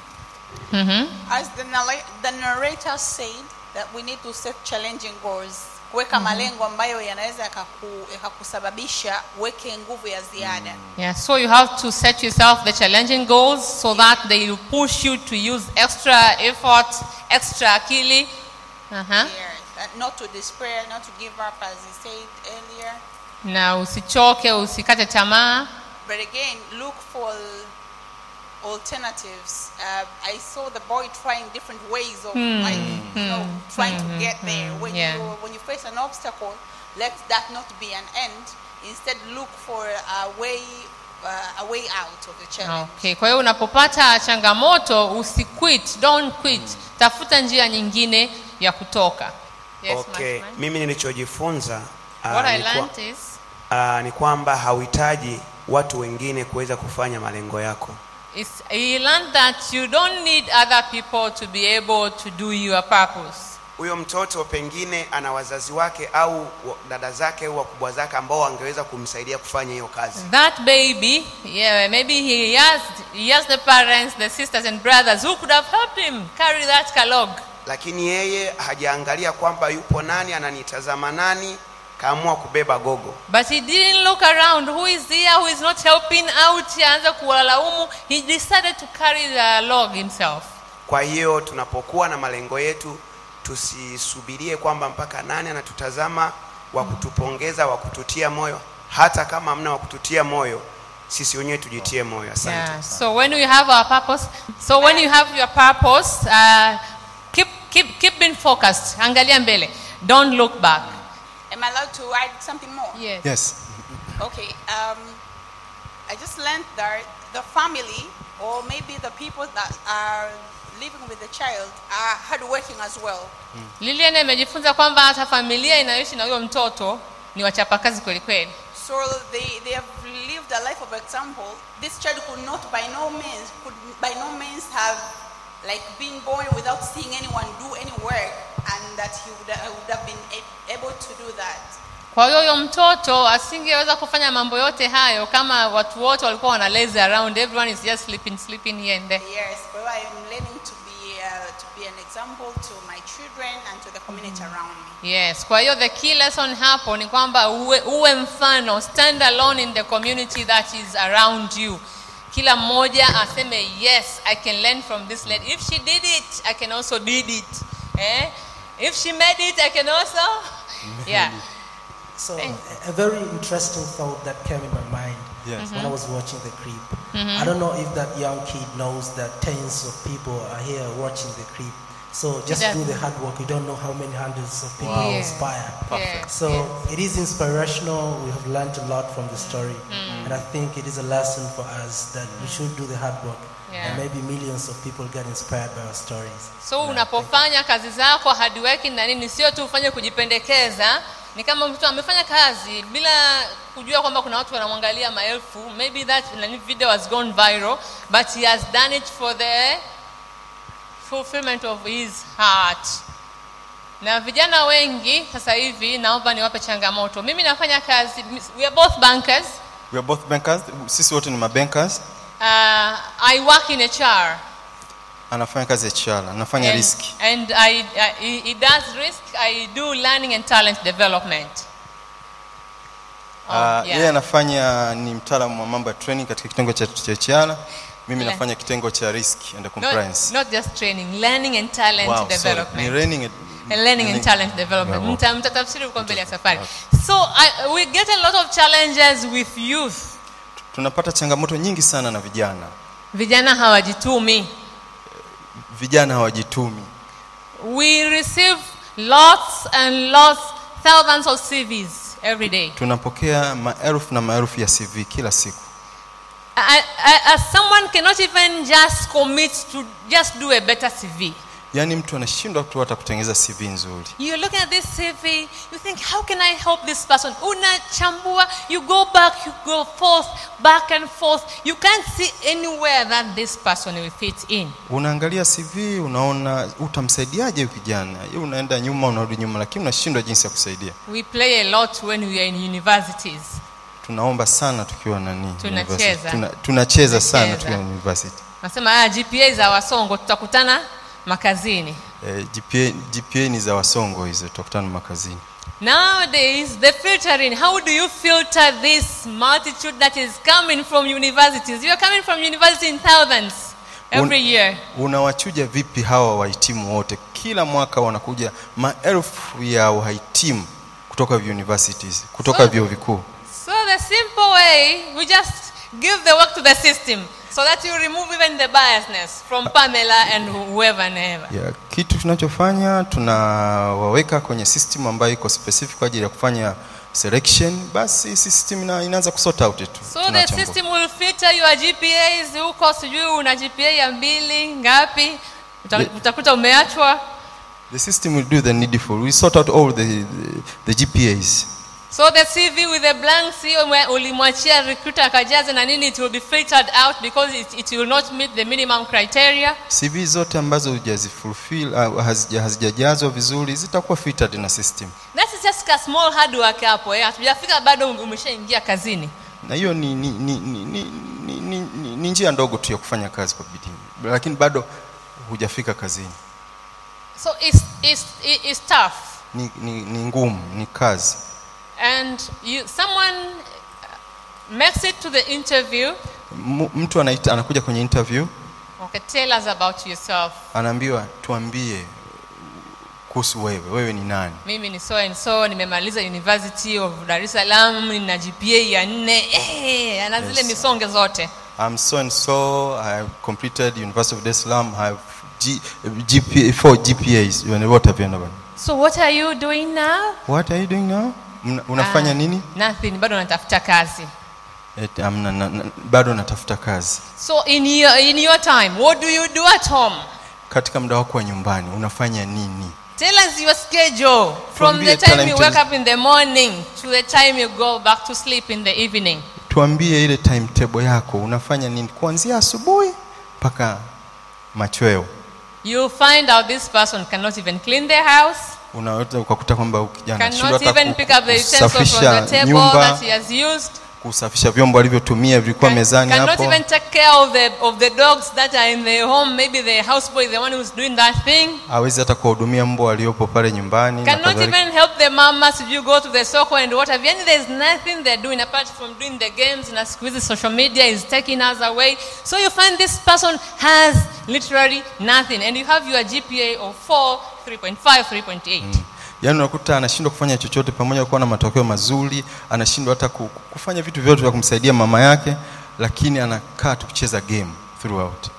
Mm-hmm. As the, narra- the narrator said that we need to set challenging goals, kuweka Mhm. malengo ambayo yanaweza yakaku- yakakusababisha uweke nguvu ya ziada. Yeah, so you have to set yourself the challenging goals so that they will push you to use extra effort, extra akili. Uh-huh. Yes, and not to despair, not to give up as he said earlier. Na usichoke, usikate tamaa. But again, look for alternatives. Uh, I saw the boy trying different ways of Hmm, like, you know, hmm, trying hmm, to get hmm, there. When yeah. you when you face an obstacle, let that not be an end. Instead, look for a way uh, a way out of the challenge. Okay, kwa hiyo unapopata changamoto usiquit, don't quit. Tafuta njia nyingine ya kutoka. Yes, okay. Marshman. mimi nilichojifunza ah, What I ni kwa- learned is ah, ni kwamba hauhitaji watu wengine kuweza kufanya malengo yako is he learned that you don't need other people to be able to do your purpose. huyo mtoto pengine ana wazazi wake au wa- dada zake au wakubwa zake ambao wangeweza kumsaidia kufanya hiyo kazi That baby, yeah, maybe he has he has the parents, the sisters and brothers who could have helped him carry that kalog. lakini yeye hajaangalia kwamba yupo nani ananitazama nani kaamua kubeba gogo But he didn't look around. Who is here? Who is not helping out? Aanza kuwalaumu. He decided to carry the log himself. kwa hiyo tunapokuwa na malengo yetu tusisubirie kwamba mpaka nani anatutazama wa kutupongeza wa kututia moyo hata kama hamna wa kututia moyo sisi wenyewe tujitie moyo asante Yeah. So when we have our purpose, so when you have your purpose, uh, keep keep keep being focused. Angalia mbele. Don't look back. Am I allowed to add something more? Yes. yes Okay. Um, I just learned that the family, or maybe the people that are living with the child, are hardworking as well. Lilian amejifunza kwamba hata familia inayoishi na huyo mtoto ni wachapakazi kweli kweli. So they, they have lived a life of example. This child could not by no means could by no means have like been born without seeing anyone do any work and that he would, uh, would have been a- able to do that. Kwa hiyo huyo mtoto asingeweza kufanya mambo yote hayo kama watu wote walikuwa wana lazy around. Everyone is just sleeping, sleeping here and there. Yes, but I am learning to be uh, to be an example to my children and to the community around me. Yes, kwa hiyo the key lesson hapo ni kwamba uwe, uwe mfano, stand alone in the community that is around you. Kila mmoja aseme yes, I can learn from this lady. If she did it, I can also did it. Eh? If she made it, I can also. Yeah. So a, a very interesting thought that came in my mind Yes. when I Mhm. was watching the clip. Mhm. I don't know if that young kid knows that tens of people are here watching the clip. So just It do the doesn't. hard work. You don't know how many hundreds of people Wow. you Yeah. inspire. Perfect. So it is inspirational. We have learned a lot from the story. Mm. And I think it is a lesson for us that we should do the hard work. Yeah. And maybe millions of people get inspired by our stories. so unapofanya kazi zako hard working na nini sio tu ufanye kujipendekeza ni kama mtu amefanya kazi bila kujua kwamba kuna watu wanamwangalia maelfu maybe that nani video has gone viral but he has done it for the fulfillment of his heart na vijana wengi sasa hivi naomba niwape changamoto mimi nafanya kazi we are both bankers we are both bankers sisi wote ni mabankers uh, i work in HR anafanya kazi ya chala anafanya and, riski and I, I, he- he does risk i do learning and talent development Ah, yeah. yeye anafanya ni mtaalamu wa mambo ya training katika kitengo cha cha chala mimi Yeah. nafanya kitengo cha risk and not, compliance not just training learning and talent wow, sorry. development ni learning and, And learning and talent development Yeah, Mta- mtatafsiri huko mbele ya safari so I, we get a lot of challenges with youth tunapata changamoto nyingi sana na vijana vijana hawajitumi vijana hawajitumi we receive lots and lots thousands of cvs every day tunapokea maelfu na maelfu ya cv kila siku I, I, as someone cannot even just commit to just do a better cv yaani mtu anashindwa tu hata kutengeneza cv nzuri You're looking at this CV, you think, how can I help this person? Unachambua, you go back, you go forth, back and forth. You can't see anywhere that this person will fit in. unaangalia cv unaona utamsaidiaje huyu kijana Yeye unaenda nyuma unarudi nyuma lakini unashindwa jinsi ya kusaidia We play a lot when we are in universities. tunaomba sana tukiwa nani Tunacheza. university. Tuna, tunacheza sana Tunacheza. tukiwa university Nasema ah, GPA za wasongo tutakutana makazini. eh, GPA, GPA ni za wasongo hizo tutakutana makazini Nowadays, the filtering, how do you filter this multitude that is coming from universities? You are coming from university in thousands every Un- year. unawachuja vipi hawa wahitimu wote kila mwaka wanakuja maelfu ya wahitimu kutoka universities kutoka So- vyuo vikuu So the simple way, we just give the work to the system so that you remove even the biasness from Pamela and whoever and ever. ya kitu tunachofanya tunawaweka kwenye system ambayo iko specific kwa ajili ya kufanya selection basi system ina, inaanza kusort out tu So the tunachambua. system will filter your GPAs huko sijui una GPA ya mbili ngapi uta- The- utakuta umeachwa the system will do the needful we sort out all the, the, the gpas so the CV with the blank C ume- ulimwachia recruiter akajaze na nini it will be filtered out because it, it will not meet the minimum criteria cv zote ambazo hujazifulfill au hazija- hazijajazwa vizuri zitakuwa filtered na system that is just a small hard work hapo eh hatujafika bado umeshaingia kazini na hiyo ni, ni, ni, ni, ni, ni, ni, ni, ni njia ndogo tu ya kufanya kazi kwa bidii lakini bado hujafika kazini so it's, it's, it- it's tough ni, ni, ni ngumu ni kazi and you someone uh, makes it to the interview M- mtu anaita, anakuja kwenye interview okay tell us about yourself anaambiwa tuambie kuhusu wewe wewe ni nani mimi ni so and so nimemaliza university of dar es salaam nina gpa ya nne eh, ana zile Yes. misonge zote I'm so and so I have completed University of Dar es Salaam I have G, GPA, four GPAs Yaani wote hapenda bana so what are you doing now what are you doing now Mna- unafanya Ah, nini nothing bado natafuta kazi Et, amna, na, na, bado natafuta kazi so in your, in your time what do you do at home katika muda wako wa nyumbani unafanya nini Tell us your schedule from Tuambie the time you talented- wake up in the morning to the time you go back to sleep in the evening. tuambie ile timetable yako unafanya nini kuanzia asubuhi mpaka machweo You'll find out this person cannot even clean their house, unaweza ukakuta kwamba huyu kijana cannot anashindwa hata even ku- pick up the utensils from kusafisha the table nyumba that he has used, kusafisha vyombo alivyotumia vilikuwa mezani cannot hapo even take care of the, of the dogs that are in the home. Maybe the houseboy is the one who's doing that thing. hawezi hata kuwahudumia mbwa waliopo pale nyumbani na Cannot kadhalika. even help the mamas if you go to the soko and what have you. And there's nothing they're doing apart from doing the games and siku hizi social media is taking us away. So you find this person has literally nothing and you have your GPA of 4, 3.5, 3.8. yaani unakuta anashindwa kufanya chochote pamoja na kuwa na matokeo mazuri anashindwa hata ku- kufanya vitu vyote vya kumsaidia mama yake lakini anakaa tu kucheza game throughout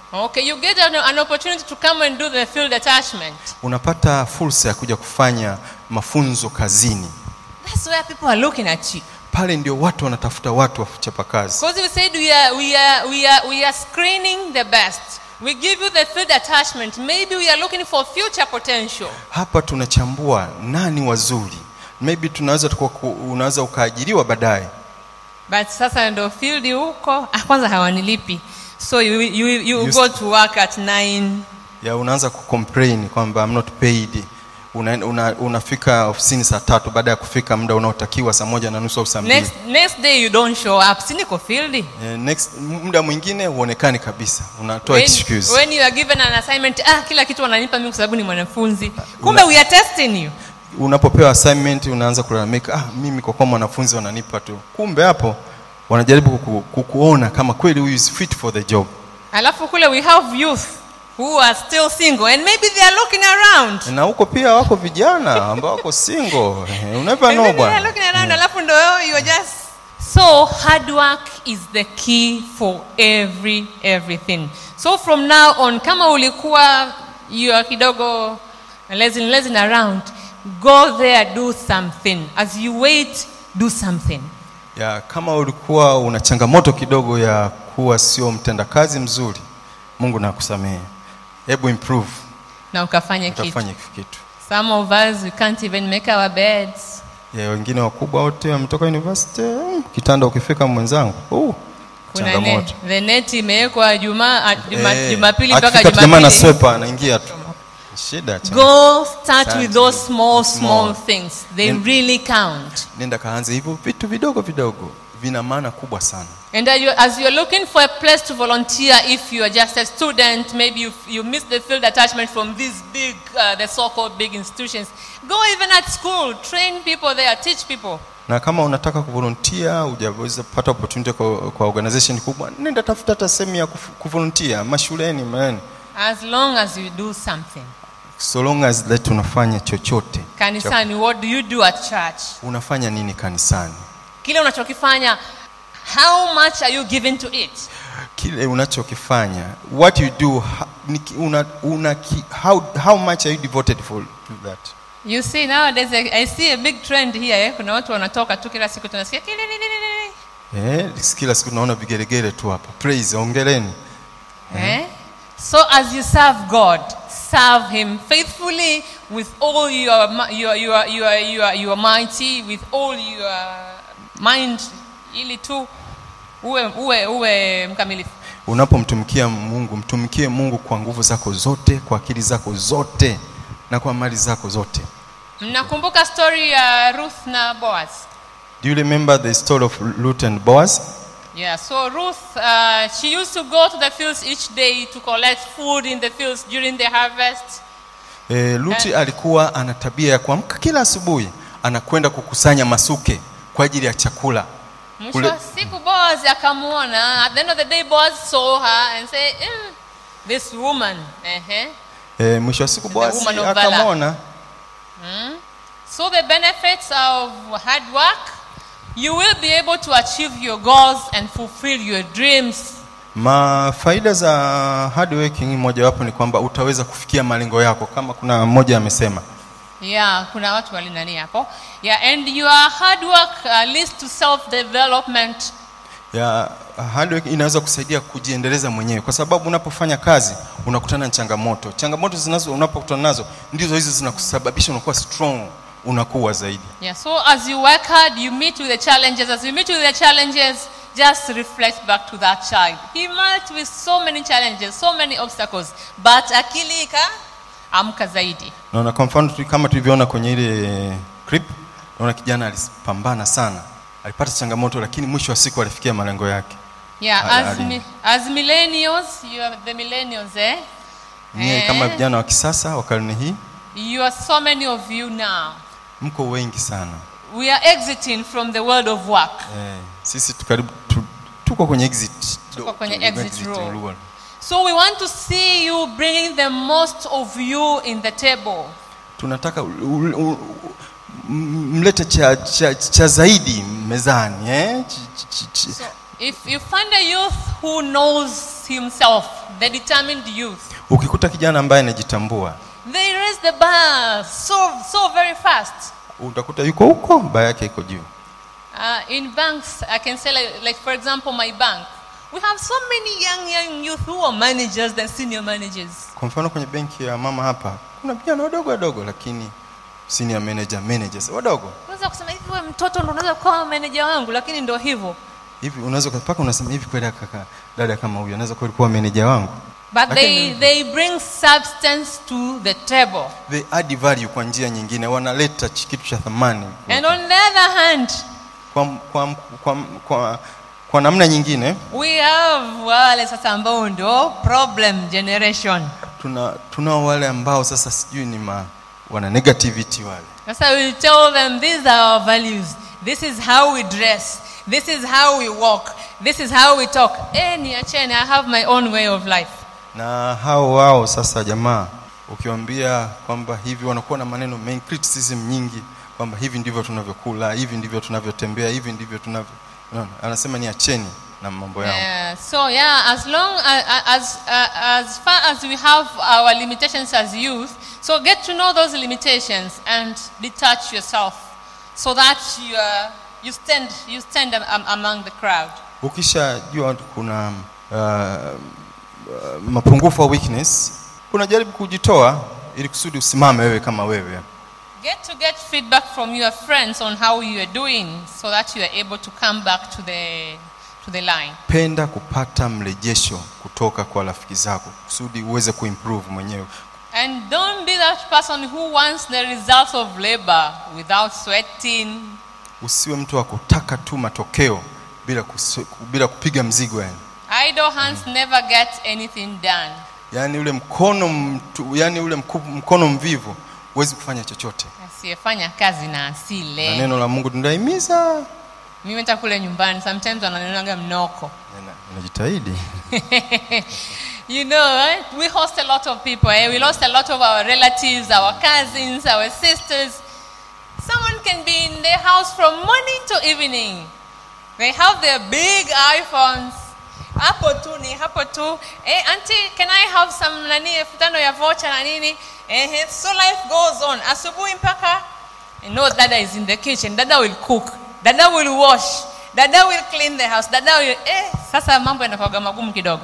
Okay, you get an, an opportunity to come and do the field attachment. unapata fursa ya kuja kufanya mafunzo kazini That's where people are looking at you. pale ndio watu wanatafuta watu wa kuchapa kazi Because we said we are, we, are, we, are, we are screening the best. We give you the field attachment. Maybe we are looking for future potential. hapa tunachambua nani wazuri maybe tunaweza tuka, unaweza ukaajiriwa baadaye But sasa ndo field huko, ah, kwanza hawanilipi. So you, you, you You go to work at 9. ya unaanza kucomplain kwamba I'm not paid una, una, unafika ofisini saa tatu baada ya kufika muda unaotakiwa saa moja na nusu au saa mbili Next, next day you don't show up. Si niko field. Eh, next muda mwingine huonekani kabisa unatoa When, excuse when you are given an assignment, ah, kila kitu wananipa mimi kwa sababu ni mwanafunzi. Kumbe we are testing you. unapopewa assignment unaanza kulalamika ah, mimi kwa kuwa mwanafunzi wananipa tu kumbe hapo wanajaribu kuku, kukuona kama kweli huyu is fit for the job Alafu kule we have youth who are still single and maybe they are looking around. na huko pia wako vijana ambao wako single Eh, you never And know maybe they are bwana looking around alafu ndo wewe you are just so hard work is the key for every everything so from now on kama ulikuwa you are kidogo lazy lazy around go there do something as you wait do something ya kama ulikuwa una changamoto kidogo ya kuwa sio mtendakazi mzuri mungu nakusamehe hebu improve na ukafanye kitu utafanya kitu some of us we can't even make our beds ya wengine wakubwa wote wametoka university mm, kitanda ukifika mwenzangu uh, kuna changamoto net, the net imewekwa juma juma, Eh, jumapili mpaka akifika tu jamaa na jumapili swepa anaingia tu shida changamoto. Go start Start with those small, small. small things. They Nen- really count. nenda kaanze hivyo vitu vidogo vidogo vina maana kubwa sana And as you're, as you're looking for a place to volunteer, if you are just a student, maybe you, you missed the field attachment from these big, uh, the so-called big institutions, go even at school, train people there, teach people. na kama unataka kuvolunteer hujaweza kupata opportunity kwa, kwa organization kubwa nenda tafuta hata sehemu ya kufu- kuvolunteer mashuleni man As long as you do something. so long as that unafanya chochote Kanisani, what do you do at church? unafanya nini kanisani Kile unachokifanya, how much are you giving to it? kile unachokifanya what you do ha- ni ki- una, una, ki- how, how much are you devoted for to that You see nowadays I, I see a big trend here eh? Kuna watu wanatoka tu kila siku tunasikia kilililili. eh, kila siku tunaona vigelegele tu hapa praise ongeleni Eh? So as you serve God, serve Him faithfully with all your mi- your your your your, your mighty, with all your mind, ili tu uwe uwe uwe mkamilifu. unapomtumikia mungu mtumikie mungu kwa nguvu zako zote kwa akili zako zote na kwa mali zako zote Mnakumbuka story ya Ruth na Boaz? do you remember the story of Ruth and Boaz Yeah, so Ruth, uh, she used to go to the fields each day to collect food in the fields during the harvest. e, Ruth alikuwa ana tabia ya kuamka kila asubuhi anakwenda kukusanya masuke kwa ajili ya chakula Mwisho wa siku Boaz akamwona. At the end of the day, Boaz saw her and said, mm, "This woman." Uh-huh. e, mwisho wa siku Boaz woman of valor. akamwona Mm. So the benefits of hard work, you will be able to achieve your goals and fulfill your dreams. ma faida za hard working mojawapo ni kwamba utaweza kufikia malengo yako kama kuna mmoja amesema Yeah, kuna watu walinani hapo. Yeah, and your hard work uh, leads to self-development. ya hard work inaweza kusaidia kujiendeleza mwenyewe kwa sababu unapofanya kazi unakutana na changamoto changamoto zinazo unapokutana nazo ndizo hizo zinakusababisha unakuwa strong unakuwa zaidi Yeah, so as you work hard, you meet with the challenges. As you meet with the challenges, just reflect back to that child. He met with so many challenges, so many obstacles, but akili ika amka zaidi. naona kwa mfano tu- kama tulivyoona kwenye ile clip naona kijana alipambana sana alipata changamoto lakini mwisho wa siku alifikia malengo yake Yeah, Ali- as, ali- mi, as millennials, you are the millennials, eh? nyie Eh. kama vijana wa kisasa wa karne hii You are so many of you now. mko wengi sana We are exiting from the world of work. eh, sisi tukaribu tu, tuko kwenye exit Tuko kwenye tu- exit row. row. So we want to see you bringing the most of you in the table. tunataka u- u- u- m- mlete cha, cha, cha zaidi mezani eh? Ch, ch, ch, ch, If you find a youth who knows himself, the determined youth, ukikuta kijana ambaye anajitambua they raise the bar so so very fast. utakuta yuko huko baa yake iko juu Uh, in banks, I can say, like, like, for example, my bank. We have so many young, young youth who are managers than senior managers. kwa mfano kwenye benki ya mama hapa kuna vijana wadogo wadogo lakini senior manager managers wadogo Unaweza kusema hivi, wewe mtoto ndo unaweza kuwa manager wangu, lakini ndo hivyo. hivi unaweza mpaka unasema hivi kweli kaka dada kama huyu anaweza kweli kuwa manager wangu But they, Lakini- they bring substance to the table. they add value kwa njia nyingine wanaleta ch- kitu cha thamani And on the other hand, kwa, kwa, kwa, kwa, kwa namna nyingine we have wale sasa ambao ndio problem generation. tuna tunao wale ambao sasa sijui ni ma, wana negativity wale Sasa we tell them these are our values. This is how we dress. This is how we walk. This is how we talk. Eh, niacheni, I have my own way of life. na hao wao sasa jamaa ukiwaambia kwamba hivi wanakuwa na maneno mengi criticism nyingi kwamba hivi ndivyo tunavyokula hivi ndivyo tunavyotembea hivi ndivyo tunavyo unaona anasema ni acheni na mambo yao Yeah, so yeah, as long as, as, uh, as far as we have our limitations as youth, so get to know those limitations and detach yourself so that you, uh, you stand, you stand am, am, among the crowd. ukishajua kuna uh, uh, mapungufu au weakness unajaribu kujitoa ili kusudi usimame wewe kama wewe Get to get feedback from your friends on how you are doing so that you are able to come back to the, to the line. penda kupata mrejesho kutoka kwa rafiki zako kusudi uweze kuimprove mwenyewe And don't be that person who wants the results of labor without sweating. usiwe mtu wa kutaka tu matokeo bila, kusu, bila kupiga mzigo yani Idle hands never get anything done. yaani ule mkono mtu, yani ule mku, mkono mvivu huwezi kufanya chochote Asiyefanya kazi na na asile. neno la mungu tunahimiza Mimi hata kule nyumbani sometimes wananionaga mnoko. unajitahidi you know, eh? we host a lot of people. Eh? We lost a lot of our relatives, our cousins, our sisters. Someone can be in their house from morning to evening. They have their big iPhones. Hapo tu ni hapo tu. Eh, auntie, can I have some nani elfu tano ya voucher na nini? Eh, so life goes on. Asubuhi mpaka you know dada is in the kitchen. Dada will cook. Dada will wash. Dada will clean the house. Dada will eh, sasa mambo yanakuwa magumu kidogo.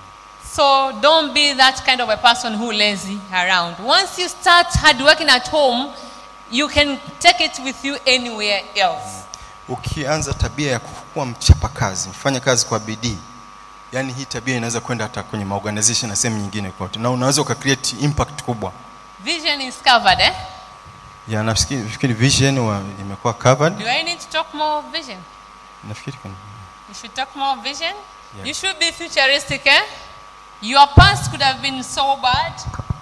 So don't be that kind of a person who lazy around. Once you start hard working at home, you can take it with you anywhere else. ukianza tabia ya kuwa mchapakazi mfanya kazi kwa bidii yaani hii tabia inaweza kwenda hata kwenye maorganization na sehemu nyingine kote na unaweza ukacreate impact kubwa Vision is covered, eh? ya nafikiri nafikiri vision wa, imekuwa covered Do I need to talk more vision? nafikiri kuna You should talk more vision. Yeah. You should be futuristic, eh? Your past could have been so bad.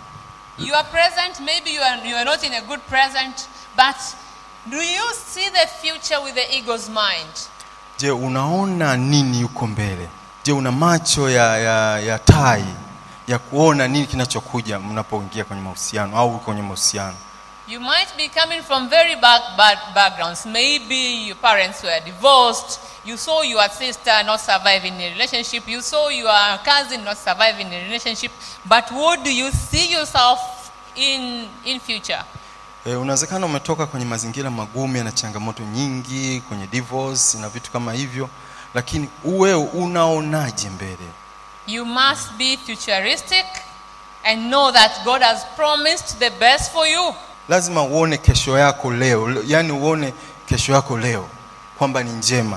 Your present, maybe you are, you are not in a good present, but do you see the future with the ego's mind? je unaona nini yuko mbele je una macho ya, ya, ya tai ya kuona nini kinachokuja mnapoingia kwenye mahusiano au kwenye mahusiano You might be coming from very bad, bad backgrounds. Maybe your parents were divorced. You saw your sister not survive in a relationship. You saw your cousin not survive in a relationship. But what do you see yourself in in future? E, unawezekana umetoka kwenye mazingira magumu yana changamoto nyingi kwenye divorce na vitu kama hivyo lakini uwe unaonaje mbele You must be futuristic and know that God has promised the best for you. lazima uone kesho yako leo Le- yaani uone kesho yako leo kwamba ni njema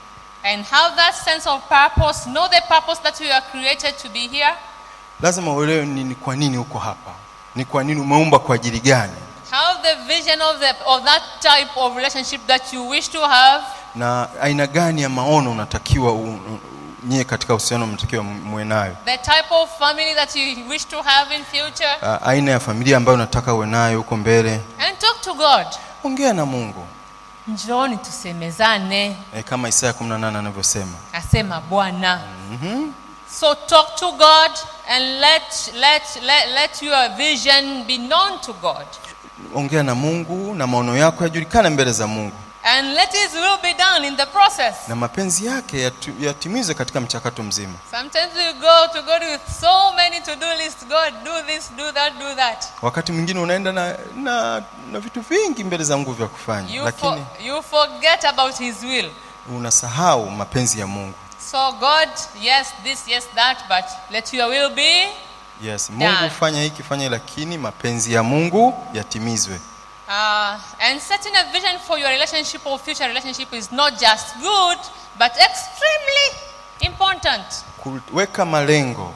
And have that sense of purpose. Know the purpose that you are created to be here. lazima uelewe ni, ni kwa nini uko hapa ni kwa nini umeumba kwa ajili gani Have the vision of, the, of that type of relationship that you wish to have. na aina gani ya maono unatakiwa u- u- nyie katika uhusiano mnatakiwa muwe nayo The type of family that you wish to have in future. A- aina ya familia ambayo unataka uwe nayo huko mbele And talk to God. ongea na mungu Njooni tusemezane, e, kama isaya 18 anavyosema asema Bwana. mm-hmm. So talk to God and let, let, let, let your vision be known to God. ongea na mungu na maono yako yajulikane mbele za mungu and let his will be done in the process. na mapenzi yake yatu- yatimizwe katika mchakato mzima Sometimes we go to God with so many to-do lists. God, do this, do that, do that. wakati mwingine unaenda na, na, na vitu vingi mbele za mungu vya kufanya You, for, lakini you forget about his will. unasahau mapenzi ya mungu So God, yes, this, yes, that, but let your will be. yes mungu Done. fanya hiki fanya lakini mapenzi ya mungu yatimizwe Uh, and setting a vision for your relationship or future relationship is not just good, but extremely important. kuweka malengo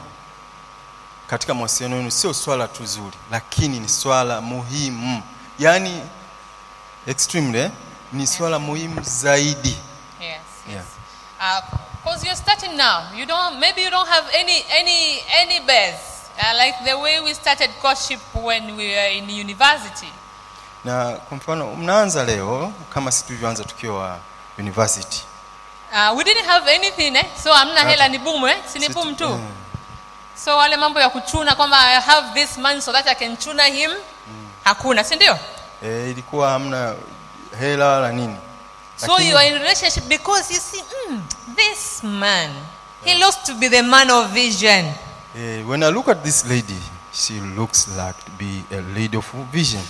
katika mawasiliano yenu sio swala tu zuri lakini ni swala muhimu yaani extremely eh? ni swala muhimu zaidi Yes. yeah. Because you're starting now. You don't. Maybe you don't have any any any base. Uh, like the way we started courtship when we were in university. na kwa mfano mnaanza leo kama si tulivyoanza tukiwa university Uh, we didn't have anything eh? so amna Okay. hela ni boom eh? si ni Sit- boom tu eh. so wale mambo ya kuchuna kwamba i have this man so that i can chuna him hakuna si ndio e, ilikuwa hamna hela wala nini so Lakini- you are in relationship because you see mm, this man he looks to be the man of vision Eh, when I look at this lady, she looks like to be a lady of vision.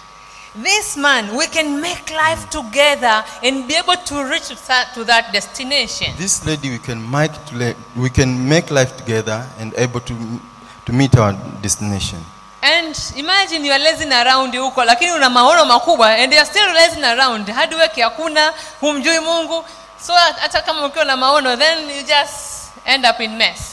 this man we can make life together and be able to reach to that, to that destination This lady, we can make to le- we can make life together and able to to meet our destination. and imagine you are lazing around huko lakini una maono makubwa and you are still lazing around hard work hakuna humjui mungu so hata kama ukiwa na maono then you just end up in mess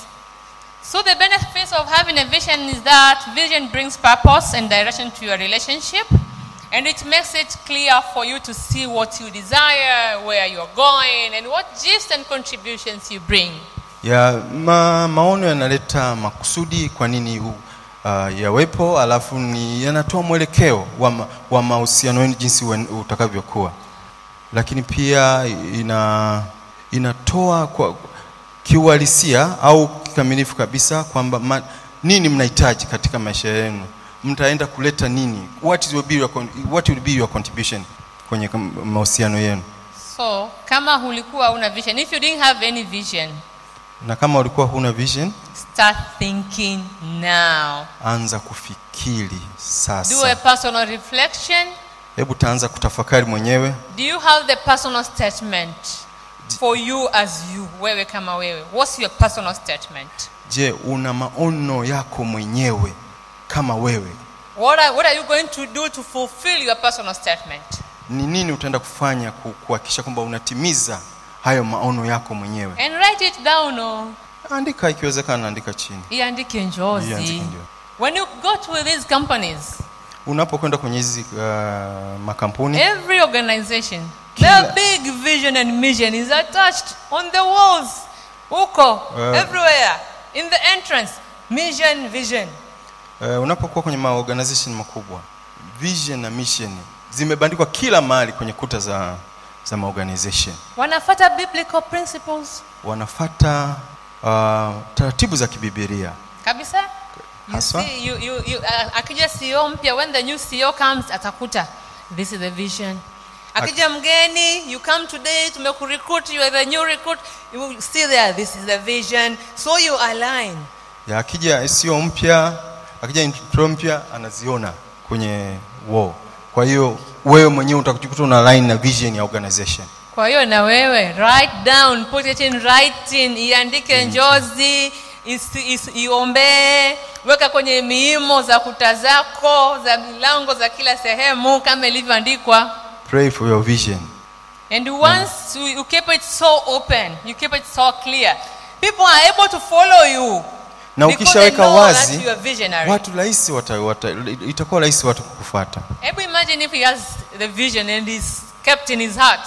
so the benefits of having a vision is that vision brings purpose and direction to your relationship and it makes it clear for you to see what you desire where you're going and what gifts and contributions you bring Ya ma, maono yanaleta makusudi kwa nini hu- uh, yawepo, alafu ni yanatoa mwelekeo wa, ma, wa mahusiano yenu jinsi wen- utakavyokuwa, lakini pia ina inatoa kwa kiuhalisia au kikamilifu kabisa kwamba ma, nini mnahitaji katika maisha yenu, mtaenda kuleta nini, what will be your, con- what will be your contribution kwenye kam- mahusiano yenu, so kama hulikuwa una vision if you didn't have any vision na kama ulikuwa huna vision start thinking now anza kufikiri do a sasa personal reflection hebu taanza kutafakari mwenyewe do you have the personal statement for you as you wewe kama wewe what's your personal statement je una maono yako mwenyewe kama wewe what are, what are you going to do to fulfill your personal statement ni nini utaenda kufanya ku- kuhakikisha kwamba unatimiza hayo maono yako mwenyewe and write it down or andika ikiwezekana andika chini iandike Iandike njozi ndio. when you go to these companies unapokwenda kwenye hizi uh, makampuni every organization their big vision and mission is attached on the walls huko Uh, everywhere in the entrance mission vision uh, unapokuwa kwenye maorganization makubwa vision na mission zimebandikwa kila mahali kwenye kuta za za maorganization wanafata biblical principles wanafata uh, taratibu za kibibilia kabisa you Haswa? see, you, you, you, uh, akija CEO mpya when the new CEO comes atakuta this is the vision akija mgeni you come today tumekurecruit you are the new recruit you will see there this is the vision so you align ya akija sio mpya akija intro mpya anaziona kwenye wall kwa hiyo wewe mwenyewe utakujikuta una line na vision ya organization kwa hiyo na wewe write down put it in writing iandike njozi isi- isi- iombee weka kwenye miimo za kuta zako za milango za kila sehemu kama ilivyoandikwa pray for your vision and once you, you keep it so open you keep it so clear people are able to follow you na because ukishaweka they know wazi that you are visionary. watu rahisi wata, wata, itakuwa rahisi watu kukufuata hebu imagine if he has the vision and is kept in his heart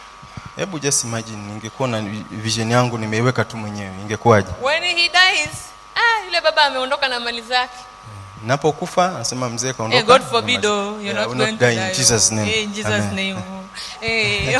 hebu just imagine ningekuwa na vision yangu nimeiweka tu mwenyewe ingekuwaje when he dies ah, yule baba ameondoka na mali zake napokufa anasema mzee kaondoka Hey, God forbid, oh, you're Yeah, not will going not to die die. in Jesus oh. name. Hey, in Jesus' Amen. name. oh. Hey.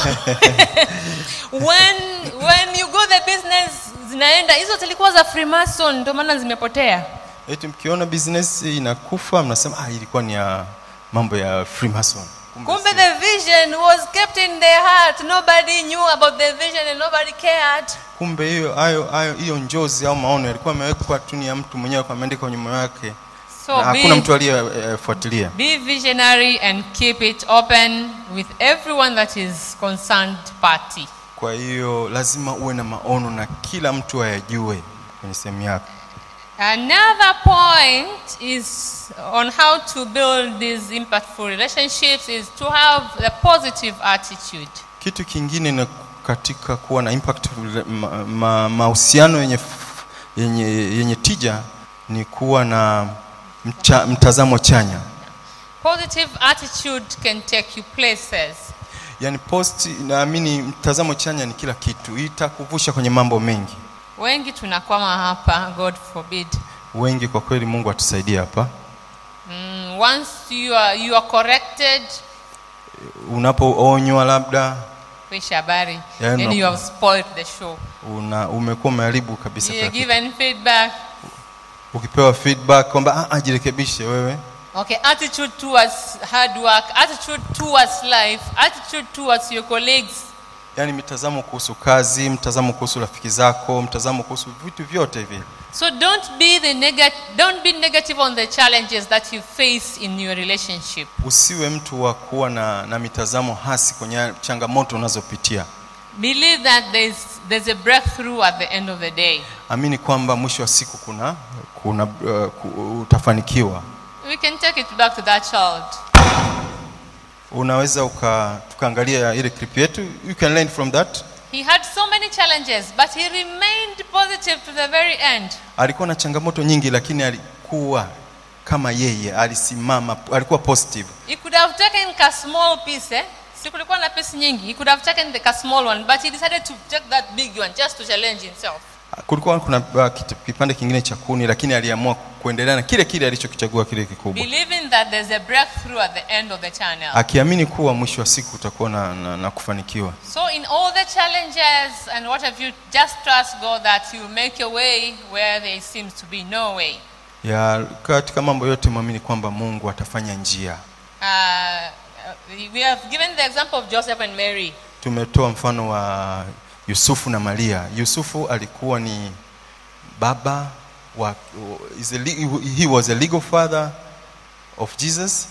when when you go the business zinaenda hizo zilikuwa za Freemason ndio maana zimepotea. eti mkiona business inakufa mnasema ah, ilikuwa ni ya mambo ya freemason kumbe Kumbe si. the vision was kept in their heart. Nobody knew about the vision and nobody cared. kumbe hiyo hayo hayo hiyo njozi au maono yalikuwa yamewekwa tu ni ya mtu mwenyewe kwa ameandika kwenye moyo wake So na hakuna be- mtu aliyefuatilia Be visionary and keep it open with everyone that is concerned party. kwa hiyo lazima uwe na maono na kila mtu ayajue kwenye sehemu yako Another point is on how to build these impactful relationships is to have a positive attitude. kitu kingine ni katika kuwa na impact ma- ma- mahusiano yenye, f- yenye, yenye tija ni kuwa na mcha, mtazamo chanya Positive attitude can take you places. yaani post naamini mtazamo chanya ni kila kitu itakuvusha kwenye mambo mengi Wengi tunakwama hapa, God forbid. wengi kwa kweli mungu atusaidie hapa Mm, once you are, you are corrected, unapoonywa labda wish habari, Yeah, then no. you have spoiled the show. una umekuwa umeharibu kabisa You're kila kitu. given feedback. ukipewa feedback kwamba "Ah, ah, jirekebishe wewe Okay, attitude towards hard work, attitude towards life, attitude towards your colleagues. yaani mitazamo kuhusu kazi mtazamo kuhusu rafiki zako mtazamo kuhusu vitu vyote hivi So don't be the nega- don't be negative on the challenges that you face in your relationship. usiwe mtu wa kuwa na, na mitazamo hasi kwenye changamoto unazopitia Believe that there's there's a breakthrough at the end of the day. amini kwamba mwisho wa siku kuna, kuna uh, ku- utafanikiwa We can take it back to that child. unaweza uka, tukaangalia ile clip yetu you can learn from that He had so many challenges, but he remained positive to the very end. alikuwa na changamoto nyingi lakini alikuwa kama yeye alisimama alikuwa positive He could have taken a small piece, eh? Si kulikuwa na piece nyingi. He could have taken the a small one, but he decided to take that big one just to challenge himself. kulikuwa kuna uh, kit- kipande kingine cha kuni lakini aliamua kuendelea na kile kile alichokichagua kile kikubwa Believing that there's a breakthrough at the end of the channel. akiamini kuwa mwisho wa siku utakuwa na, na, na kufanikiwa So in all the challenges and what have you, just trust God that you make a way where there seems to be no way. ya katika mambo yote mwamini kwamba mungu atafanya njia Uh, we have given the example of Joseph and Mary. tumetoa mfano wa yusufu na maria yusufu alikuwa ni baba wa is a, le- he was a legal father of jesus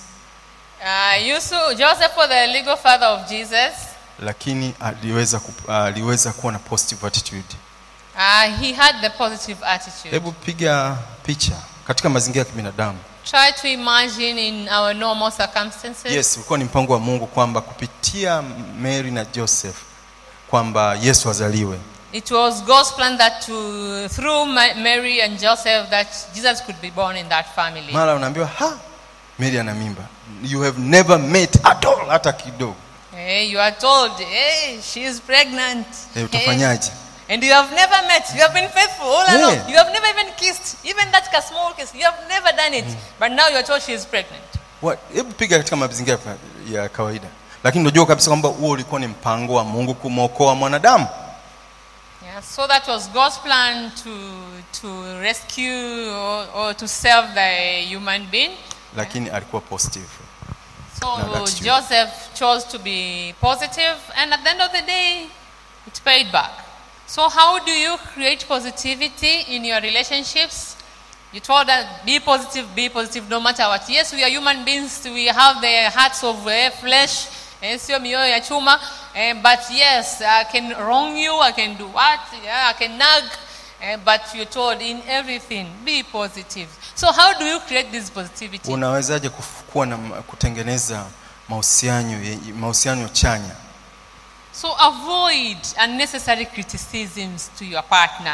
Uh, Yusuf, Joseph was the legal father of Jesus. lakini aliweza, ku- aliweza kuwa na positive attitude Uh, he had the positive attitude. hebu piga picha katika mazingira ya kibinadamu Try to imagine in our normal circumstances. yes ulikuwa ni mpango wa mungu kwamba kupitia mary na joseph kwamba yesu azaliwe It was God's plan that to, through Ma- Mary and Joseph that Jesus could be born in that family. mara unaambiwa ha mary ana mimba you have never met at all hata kidogo Hey, you are told, hey, she is pregnant. Eh, utafanyaje And you have never met. You have been faithful all Yeah. along. You have never even kissed. Even that ka- small kiss. You have never done it. But now you are told she is pregnant. What? hebu piga katika mazingira ya kawaida lakini unajua kabisa kwamba huo ulikuwa ni mpango wa mungu kumwokoa mwanadamu Yeah, so that was God's plan to, to rescue or, or to save the human being. lakini alikuwa positive So No, that's true. Joseph chose to be positive, and at the end of the day, it paid back. So, how do you create positivity in your relationships? You told us be positive, be positive no matter what. Yes, we are human beings, we have the hearts of eh, flesh, eh, sio mioyo ya chuma. eh, but yes, I can wrong you, I can do what, yeah, I can nag. eh, but you're told in everything, be positive. So, how do you create this positivity? unawezaje kuf- kuwa na kutengeneza mahusiano ye- mahusiano chanya So avoid unnecessary criticisms to your partner.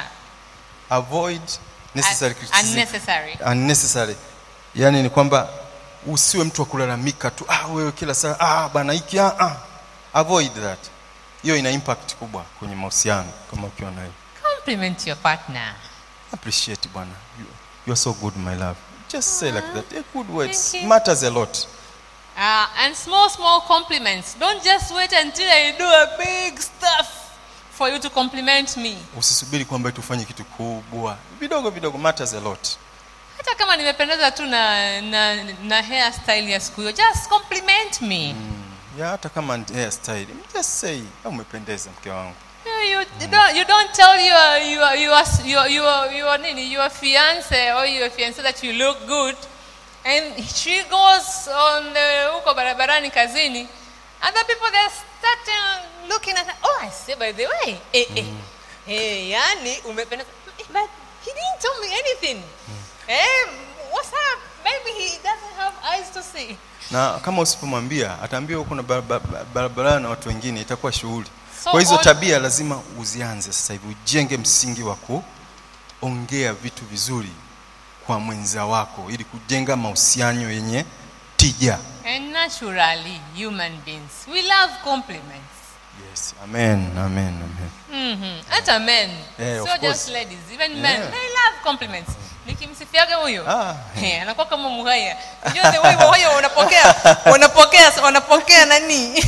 avoid necessary Un- criticism. unnecessary. unnecessary yani ni kwamba usiwe mtu wa kulalamika tu ah wewe kila saa ah bana hiki ah, ah. avoid that hiyo ina impact kubwa kwenye mahusiano kama ukiwa nayo Compliment your partner. appreciate bwana you, you are so good my love just say like that Eh, good words Thank you. matters a lot Uh, and small, small compliments. Don't just wait until I do a big stuff for you to compliment me. usisubiri kwamba tufanye kitu kubwa vidogo vidogo matters a lot Hata kama nimependeza tu na, na, na hairstyle ya siku hiyo, just compliment me. mm. ya hata kama ni hairstyle just say "Ah, umependeza mke wangu You, you, you don't, you don't tell your, your, your, your, your, your, nini, your fiance or your fiance that you look good and she goes on the huko barabarani kazini other people they start uh, looking at her oh I say by the way eh, eh, eh, yani umependeza Eh, but he didn't tell me anything eh, what's up maybe he doesn't have eyes to see na kama usipomwambia ataambia huko na barabara barabara na watu wengine itakuwa shughuli So kwa hizo all- tabia lazima uzianze sasa hivi ujenge msingi wa kuongea vitu vizuri kwa mwenza wako ili kujenga mahusiano yenye tija and naturally human beings we love compliments yes amen amen amen Mhm. hata men Eh, of so course. just ladies even men Yeah. they love compliments nikimsifiaga huyo Ah. Eh, anakuwa kama muhaya unajua the way muhaya unapokea unapokea unapokea nani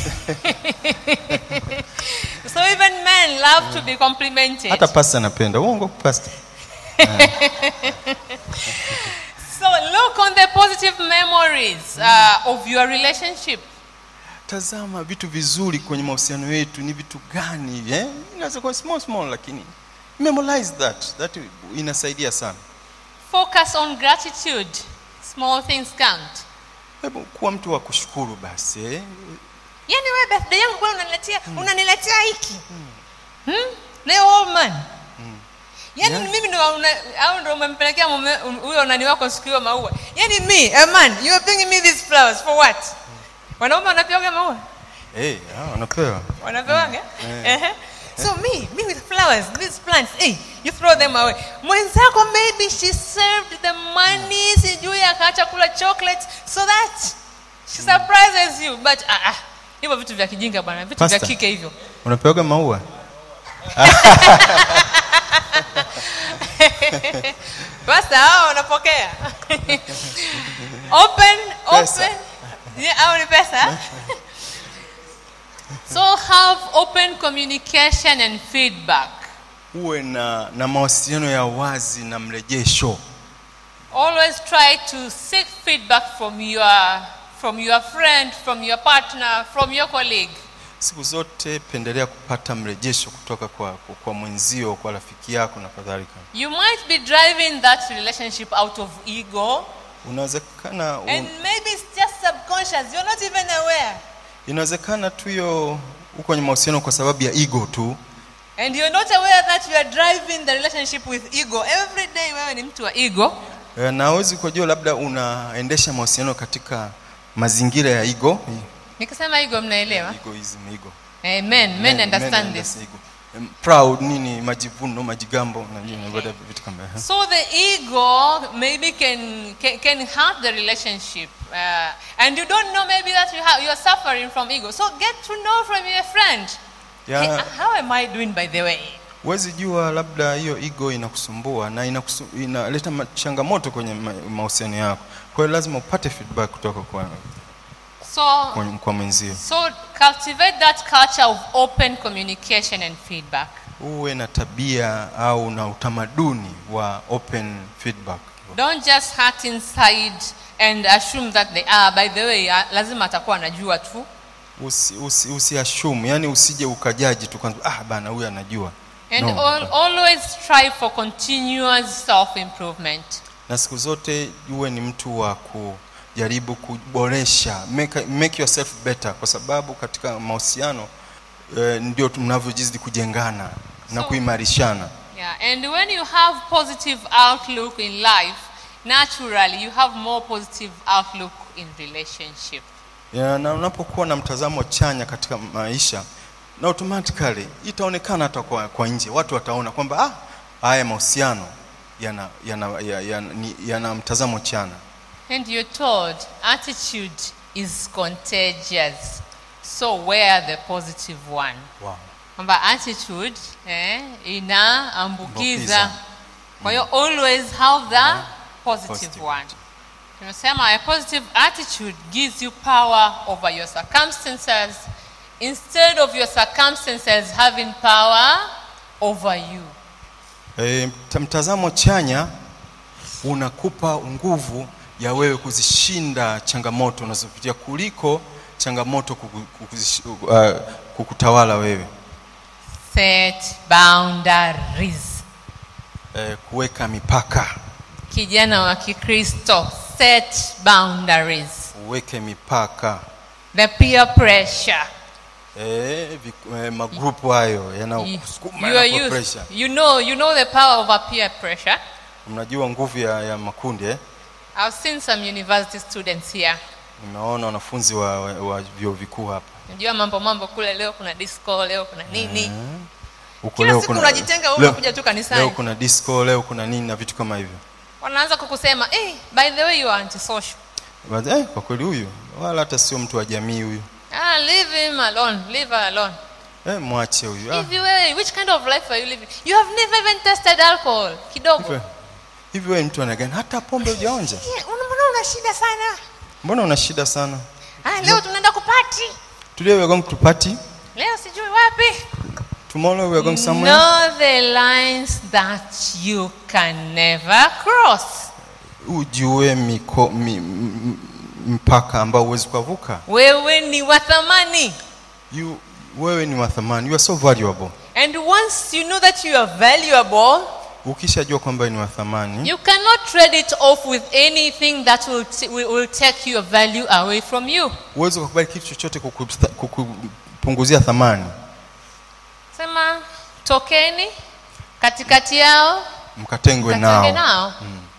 so even men love to be complimented hata pasta anapenda uongo pasta so look on the positive memories uh, of your relationship tazama vitu vizuri kwenye mahusiano yetu ni vitu gani eh? inaweza kuwa small small lakini memorize that that inasaidia sana focus on gratitude small things count hebu kuwa mtu wa kushukuru basi eh? yani wewe birthday yangu kwani unaniletea unaniletea hiki hmm? leo old man yani Yeah. mimi ndo una- au ndo umempelekea mume um- huyo nani wako siku hiyo maua yani me a man you are bringing me these flowers for what wanaume wanapewaga maua hey, ah, wanapewa wanapewaga Mm. Ehe. so me me with flowers these plants hey, you throw them away mwenzako maybe she served the money sijui akaacha kula chocolate so that she surprises you but ah, ah, hivyo vitu vya kijinga bwana vitu vya Pastor. kike hivyo unapewaga maua basta hao wanapokea open Pesa. open yeah, au ni pesa so have open communication and feedback uwe na, na mawasiliano ya wazi na mrejesho always try to seek feedback from your from your friend from your partner from your colleague siku zote pendelea kupata mrejesho kutoka kwa, kwa, kwa mwenzio kwa rafiki yako na kadhalika you might be driving that relationship out of ego unawezekana un, and maybe it's just subconscious you're not even aware inawezekana tu hiyo uko kwenye mahusiano kwa sababu ya ego tu and you're not aware that you are driving the relationship with ego every day wewe ni mtu wa ego Eh, na hawezi kujua labda unaendesha mahusiano katika mazingira ya ego nikisema ego mnaelewa egoism ego amen men, Men- understand men this ego. Em, proud nini majivuno majigambo na nini whatever, vitu kama hivyo. So the ego maybe can can, can hurt the relationship, uh, and you don't know maybe that you have you are suffering from ego. So get to know from your friend. Ya- Hey, how am I doing, by the way? huwezi jua labda hiyo ego inakusumbua na inakusu, inaleta ma- changamoto kwenye ma- mahusiano yako kwa hiyo lazima upate feedback kutoka kwa, So kwa, kwa mwenzio so cultivate that culture of open communication and feedback. uwe na tabia au na utamaduni wa open feedback Don't just hurt inside and assume that they are. By the way, ah, lazima atakuwa anajua tu. usi, usi, usiashumu yani usije ukajaji tu kwanza ah bana huyu anajua And No, al always strive for continuous self-improvement. na siku zote uwe ni mtu wa kujaribu kuboresha make, make yourself better kwa sababu katika mahusiano eh, ndio mnavyojizidi kujengana na So- kuimarishana Yeah, and when you have positive outlook in life, naturally you have more positive outlook in relationship. ya, na unapokuwa na mtazamo chanya katika maisha na automatically itaonekana hata kwa, kwa nje watu wataona kwamba ah, haya mahusiano yana, yana, yana, yana, ni- yana mtazamo chana And you're told attitude is contagious. So wear the positive one. wow. Kwamba attitude eh, inaambukiza. Ambukiza. Kwa hiyo always have the positive Positive one. Tunasema a positive attitude gives you power over your circumstances instead of your circumstances having power over you. E, mtazamo chanya unakupa nguvu ya wewe kuzishinda changamoto unazopitia kuliko changamoto kuku, kukuzish- uh, kukutawala wewe Set boundaries. eh, kuweka mipaka Kijana wa Kikristo, set boundaries. uweke mipaka The peer pressure. eh, viku- eh, magrupu hayo yanayokusukuma You are yanakupa youth. pressure You know, you know the power of a peer pressure. mnajua nguvu ya, ya makundi eh? I've seen some university students here. nimeona wanafunzi wa, wa, wa vyuo vikuu hapa Najua mambo mambo kule, leo kuna disco, leo kuna nini. huko Kila leo siku kuna- unajitenga, wewe leo- unakuja tu kanisani. leo kuna disco leo kuna nini na vitu kama hivyo Wanaanza kukusema, hey, by the way you are antisocial. But, eh, kwa kweli huyu wala hata sio mtu wa jamii huyu Ah, leave him alone. Leave her alone. eh, mwache huyu ah, Hivi wewe, which kind of life are you living? You have never even tested alcohol. Kidogo. hivi- hivi wewe mtu anagani hata pombe hujaonja Yeah, una- Mbona una shida sana? mbona una shida sana Ah, leo tunaenda kupati. today we are going to party Leo sijui wapi. tomorrow we are going somewhere Know the lines that you can never cross. ujue miko, mi, m- m- mpaka ambao huwezi kuvuka Wewe ni wa thamani. you wewe ni wa thamani you are so valuable And once you know that you are valuable, ukishajua kwamba ni wa thamani you cannot trade it off with anything that will, t- will, will take your value away from you. uwezi kukubali kitu chochote kukusta- kukupunguzia thamani Sema tokeni katikati yao, mkatengwe mkatenge nao nao.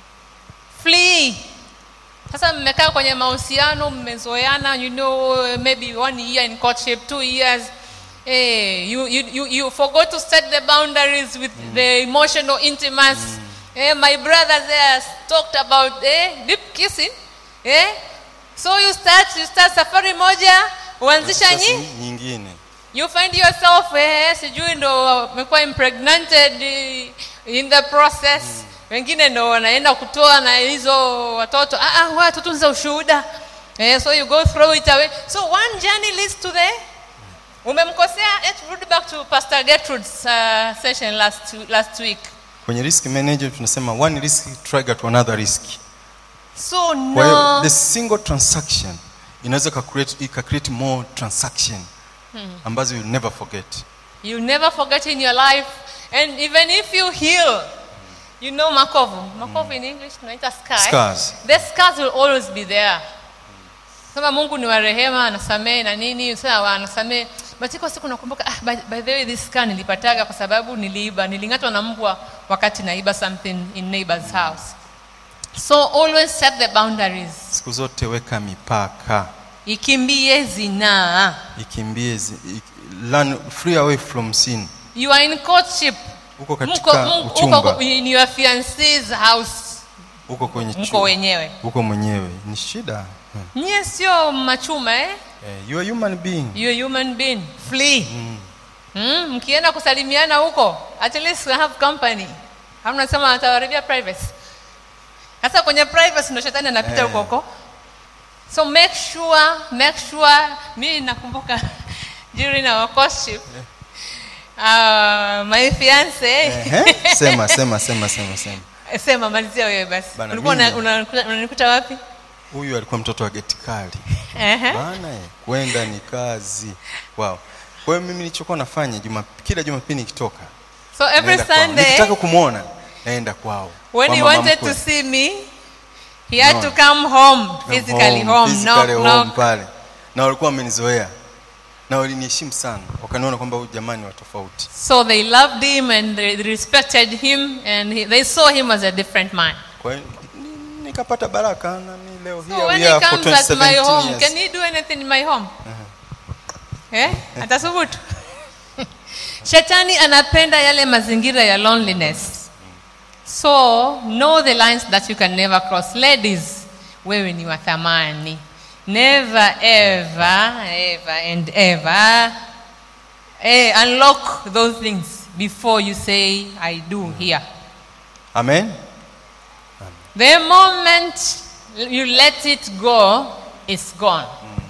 Flee. Sasa mmekaa kwenye mahusiano, mmezoeana, you know, maybe one year in courtship, two years. Eh, you, you, you, you forgot to set the boundaries with the emotional intimacy. Eh, my brother there talked about eh, deep kissing. Eh? So you start, you start safari moja, uanzisha Sasa nyi, nyingine you find yourself eh, sijui ndo umekuwa impregnated eh, in the process wengine ndo wanaenda kutoa na hizo watoto ah, ah, wa tutunze ushuhuda eh, so you go throw it away so one journey leads to the umemkosea let's rudi back to pastor gertrude's uh, session last, last week kwenye risk management tunasema one risk trigger to another risk so kwa hiyo no the single transaction inaweza ika create, ika create more transaction Hmm. ambazo you never forget You never forget in your life. And even if you heal, you know makovu. Makovu in English tunaita scar. eh? Scars. The scars will always be there. Kama Mungu ni wa rehema, anasamehe na nini, sawa anasamehe. But iko siku nakumbuka, ah, by, by the way this scar nilipataga kwa sababu niliiba, niling'atwa na mbwa wakati naiba something in neighbor's house. So always set the boundaries. siku zote weka mipaka Ikimbie zinaa. ikimbie zi- ik- learn free away from sin You are in courtship. uko Mko, katika mko, uchumba uko in your fiance's house. uko kwenye mko chu- wenyewe. uko mwenyewe ni shida Hmm. Nyie sio machuma eh? Eh, you are human being You are human being. Flee. Mm, mkienda kusalimiana huko, at least have company. Hamna sema atawaribia privacy. Sasa kwenye privacy ndo shetani anapita Eh. huko huko. So make sure, make sure mimi nakumbuka during our courtship uh, my fiance Ehe, sema sema sema sema sema sema malizia wewe basi. Bana, Ulikuwa una- mimi- una- unanikuta wapi? huyu alikuwa mtoto wa geti kali Ehe. bana eh, kwenda ni kazi wow kwa hiyo mimi nilichokuwa nafanya juma, kila jumapili nikitoka So every naenda kwao. Sunday nikitaka kumwona naenda kwao When Kwa he mama wanted mkwe. to see me, he had No. to come home, Come physically home, physically knock, home knock. pale na walikuwa wamenizoea na waliniheshimu sana wakaniona kwamba huyu jamani wa tofauti So they loved him and they respected him and he, they saw him as a different man. kwa hiyo ni- nikapata baraka na mi leo So here when we he are for comes at my 2017 home, years. can he do anything in my home? Eh? Atasubutu. Shetani anapenda yale mazingira ya loneliness. So know the lines that you can never cross. Ladies, wewe ni wa thamani. Never ever, ever and ever eh, unlock those things before you say I do here. amen The moment you let it go, it's gone.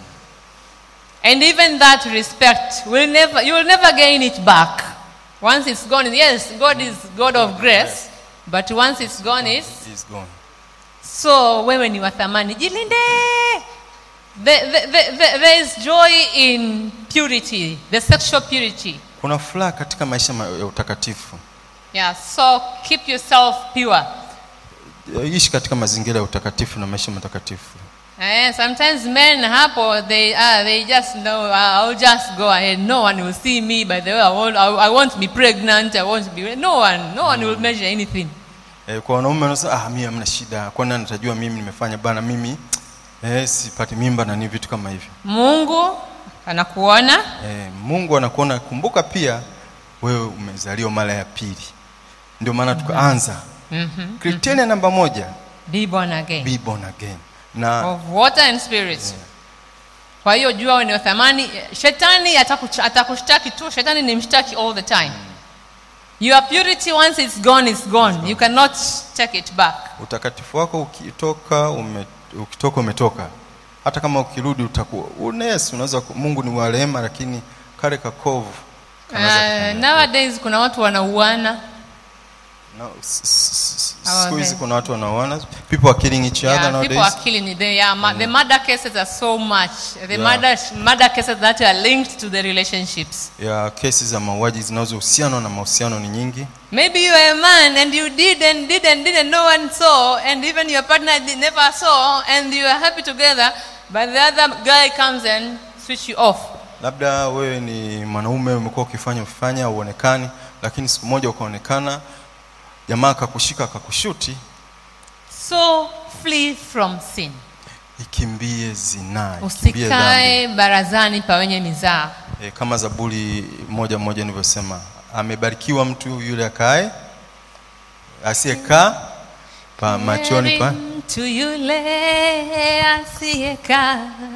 And even that respect will never you will never gain it back. Once it's gone, yes, God is God of grace, but once it's gone, it's He's gone so wewe ni wa thamani. Jilinde. The, the, the, the, there is joy in purity, the sexual purity. kuna furaha katika maisha ma- ya utakatifu Yeah, so keep yourself pure. ishi katika mazingira ya utakatifu na maisha matakatifu Eh, sometimes men hapo they ah, they just know uh, I'll just go ahead. No one will see me. By the way, I won't. I, I won't be pregnant. I won't be. No one. No one will measure anything. eh, kwa wanaume wanasema ah mimi hamna shida kwani natajua mimi nimefanya bana mimi eh, sipati mimba na ni vitu kama hivyo Mungu anakuona. eh, Mungu anakuona kumbuka pia wewe umezaliwa mara ya pili ndio maana tukaanza Mhm. kriteria namba moja Be born again. be born again na Of water and spirit. Kwa hiyo jua wewe ni wa thamani. Shetani atakuch- atakushtaki tu. Shetani ni mshtaki all the time. Your purity once it's gone, it's gone. You cannot take it back. utakatifu wako ukitoka ume, ukitoka umetoka hata kama ukirudi utakuwa unes unaweza ku- Mungu ni wa rehema lakini kale kakovu Uh, nowadays kuna watu wanauana. no, s- s- s- Hawa siku hizi then. kuna watu wanaoana people are killing each other Yeah, nowadays people are killing it. They, yeah, ma- The murder cases are so much. The Yeah. murder, murder cases that are linked to the relationships. ya kesi za mauaji zinazohusiana na mahusiano ni nyingi Maybe you are a man and you did and did and did and no one saw, and even your partner did, never saw, and you are happy together, but the other guy comes and switch you off. labda wewe ni mwanaume umekuwa ukifanya ukifanya uonekani lakini siku moja ukaonekana jamaa akakushika akakushuti So flee from sin. ikimbie zinaa ikimbie dhambi Usikae barazani pa wenye mizaa. e, kama zaburi moja moja nilivyosema amebarikiwa mtu yule akae asiyekaa pa machoni pa mtu yule asiyekaa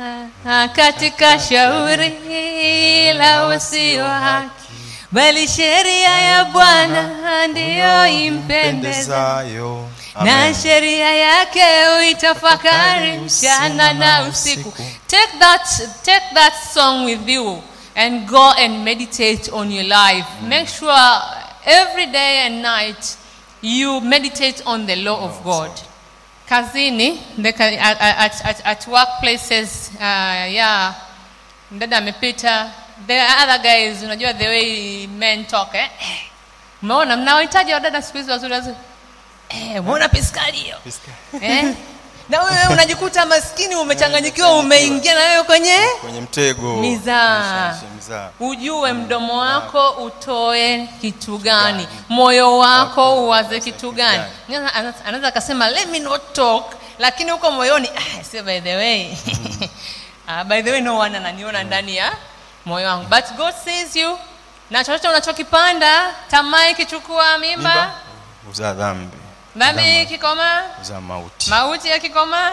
katika shauri la wasio haki, bali sheria ya Bwana ndiyo impendeza, pendezayo na sheria yake uitafakari mchana na usiku. Take that, take that song with you and go and meditate on your life. Make sure every day and night you meditate on the law of God. Kazini, the, ka- at, at, at, at workplaces, uh, yeah, dada amepita. The other guys, unajua the way men talk, eh? Umeona mnaohitaji wadada siku hizi wazuri wazuri. Eh, umeona piskali hiyo? Eh? Na wewe unajikuta maskini umechanganyikiwa umeingia na wewe kwenye kwenye mtego Mizaa. Mizaa, mizaa. ujue mdomo wako utoe kitu gani moyo wako uwaze kitu gani Ana- ana- anaweza akasema let me not talk lakini huko moyoni ah, say by the way ah, by the way no one ananiona ndani ya moyo wangu but god says you na chochote unachokipanda tamaa ikichukua mimba, mimba uzaa dhambi dhambi ikikomaa uzaa mauti mauti yakikomaa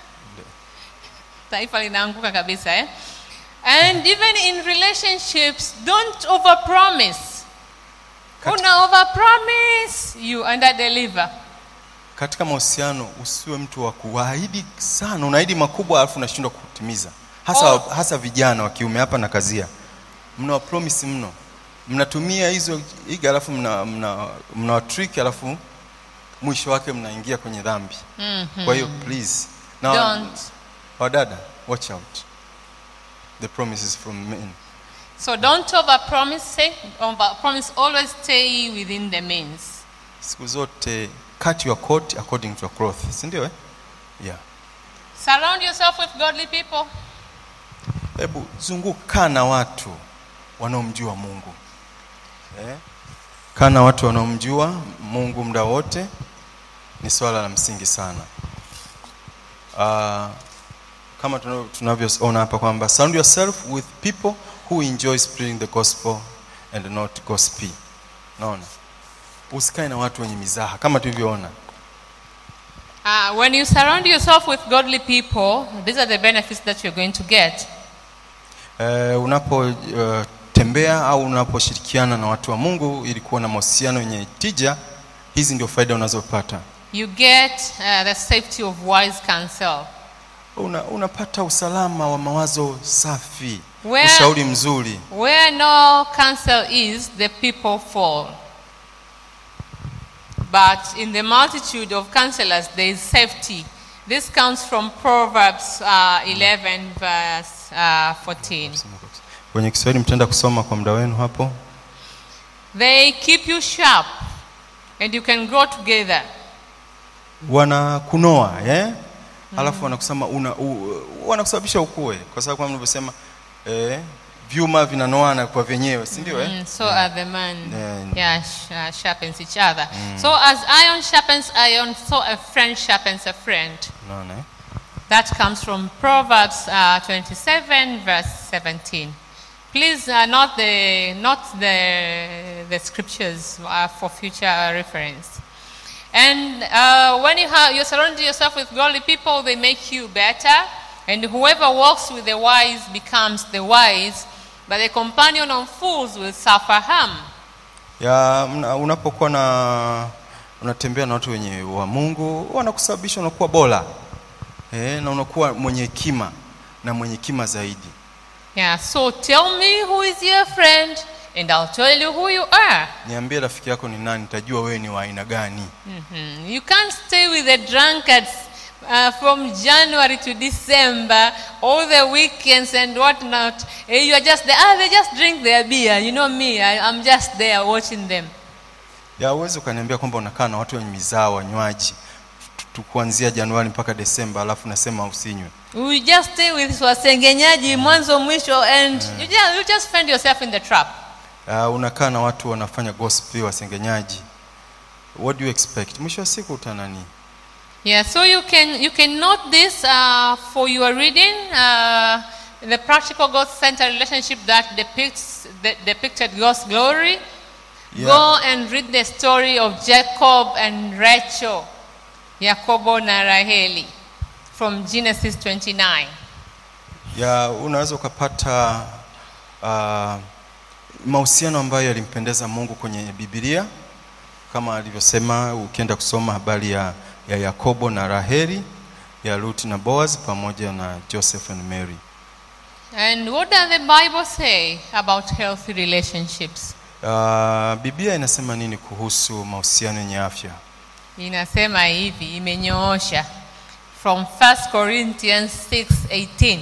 taifa linaanguka kabisa eh? and even in relationships don't overpromise una overpromise you under deliver katika mahusiano usiwe mtu wa kuahidi sana unaahidi makubwa alafu unashindwa kutimiza hasa, Oh. hasa vijana wa kiume hapa na kazia mna promise mno mnatumia hizo iga alafu mna, mna, mna trick alafu mwisho wake mnaingia kwenye dhambi Mhm. kwa hiyo please na Don't. wadada watch out the promises from men so don't overpromise say overpromise always stay within the means siku zote cut your coat according to your cloth si ndio eh? yeah surround yourself with godly people hebu zunguka na watu wanaomjua mungu eh? kaa na watu wanaomjua mungu muda wote ni swala la msingi sana uh, kama tunavyo- tunavyoona hapa kwamba surround yourself with people who enjoy spreading the gospel and not gossipy naona usikae na watu wenye mizaha kama tulivyoona uh, when you surround yourself with godly people these are the benefits that you're going to get Uh, unapotembea uh, au unaposhirikiana na watu wa Mungu ili kuwa na mahusiano yenye tija, hizi ndio faida unazopata. you get uh, the safety of wise counsel Una, unapata usalama wa mawazo safi, Where- ushauri mzuri. Where no counsel is, the people fall. But in the multitude of counselors, there is safety This comes from Proverbs uh, 11, verse uh, 14. kwenye kiswahili mtaenda kusoma kwa muda wenu hapo They keep you sharp, and you can grow together. wanakunoa eh? alafu wanakusema una, u, wanakusababisha ukue kwa sababu kama mlivyosema eh, vyuma vinanoana kwa vyenyewe si ndio eh? Mm, so are the man. Yeah. Yeah, sh- uh, sharpens each other. So as iron sharpens iron, so a friend sharpens a friend. Unaona, eh? That comes from Proverbs uh, 27, verse 17. Please, uh, not the not the the scriptures uh, for future reference. And uh, when you have you surround yourself with godly people, they make you better. And whoever walks with the wise becomes the wise, but the companion of fools will suffer harm. ya mna- unapokuwa na unatembea na watu wenye wa Mungu wanakusababisha unakuwa bora eh, na unakuwa mwenye hekima na mwenye hekima zaidi. Yeah. So tell me who is your friend, and I'll tell you who you are. Niambie rafiki yako ni nani, nitajua wewe ni wa aina gani. Mhm. You can't stay with the drunkards uh, from January to December, all the weekends and whatnot. Eh, You are just there. Ah, they just drink their beer. You know me. I, I'm just there watching them. Ya uwezi ukaniambia kwamba unakaa na watu wenye mizaa wanywaji tu- kuanzia Januari mpaka Desemba, alafu nasema usinywe. We just stay with wasengenyaji mwanzo mwisho, and you, just, you just find yourself in the trap. Uh, unakaa na watu wanafanya gospel wasengenyaji. What do you expect? Mwisho wa siku utanani? Yeah, so you can you can note this uh, for your reading. Uh, the practical God-centered relationship that depicts that depicted God's glory. Yeah. Go and read the story of Jacob and Rachel, Yakobo na Raheli, from Genesis 29. ya unaweza ukapata uh, mahusiano ambayo yalimpendeza Mungu kwenye Biblia kama alivyosema, ukienda kusoma habari ya, ya Yakobo na Raheli, ya Ruth na Boaz pamoja na Joseph and Mary. And what does the Bible say about healthy relationships? Uh, Biblia inasema nini kuhusu mahusiano yenye afya? Inasema hivi, imenyoosha from 1 Corinthians 6:18.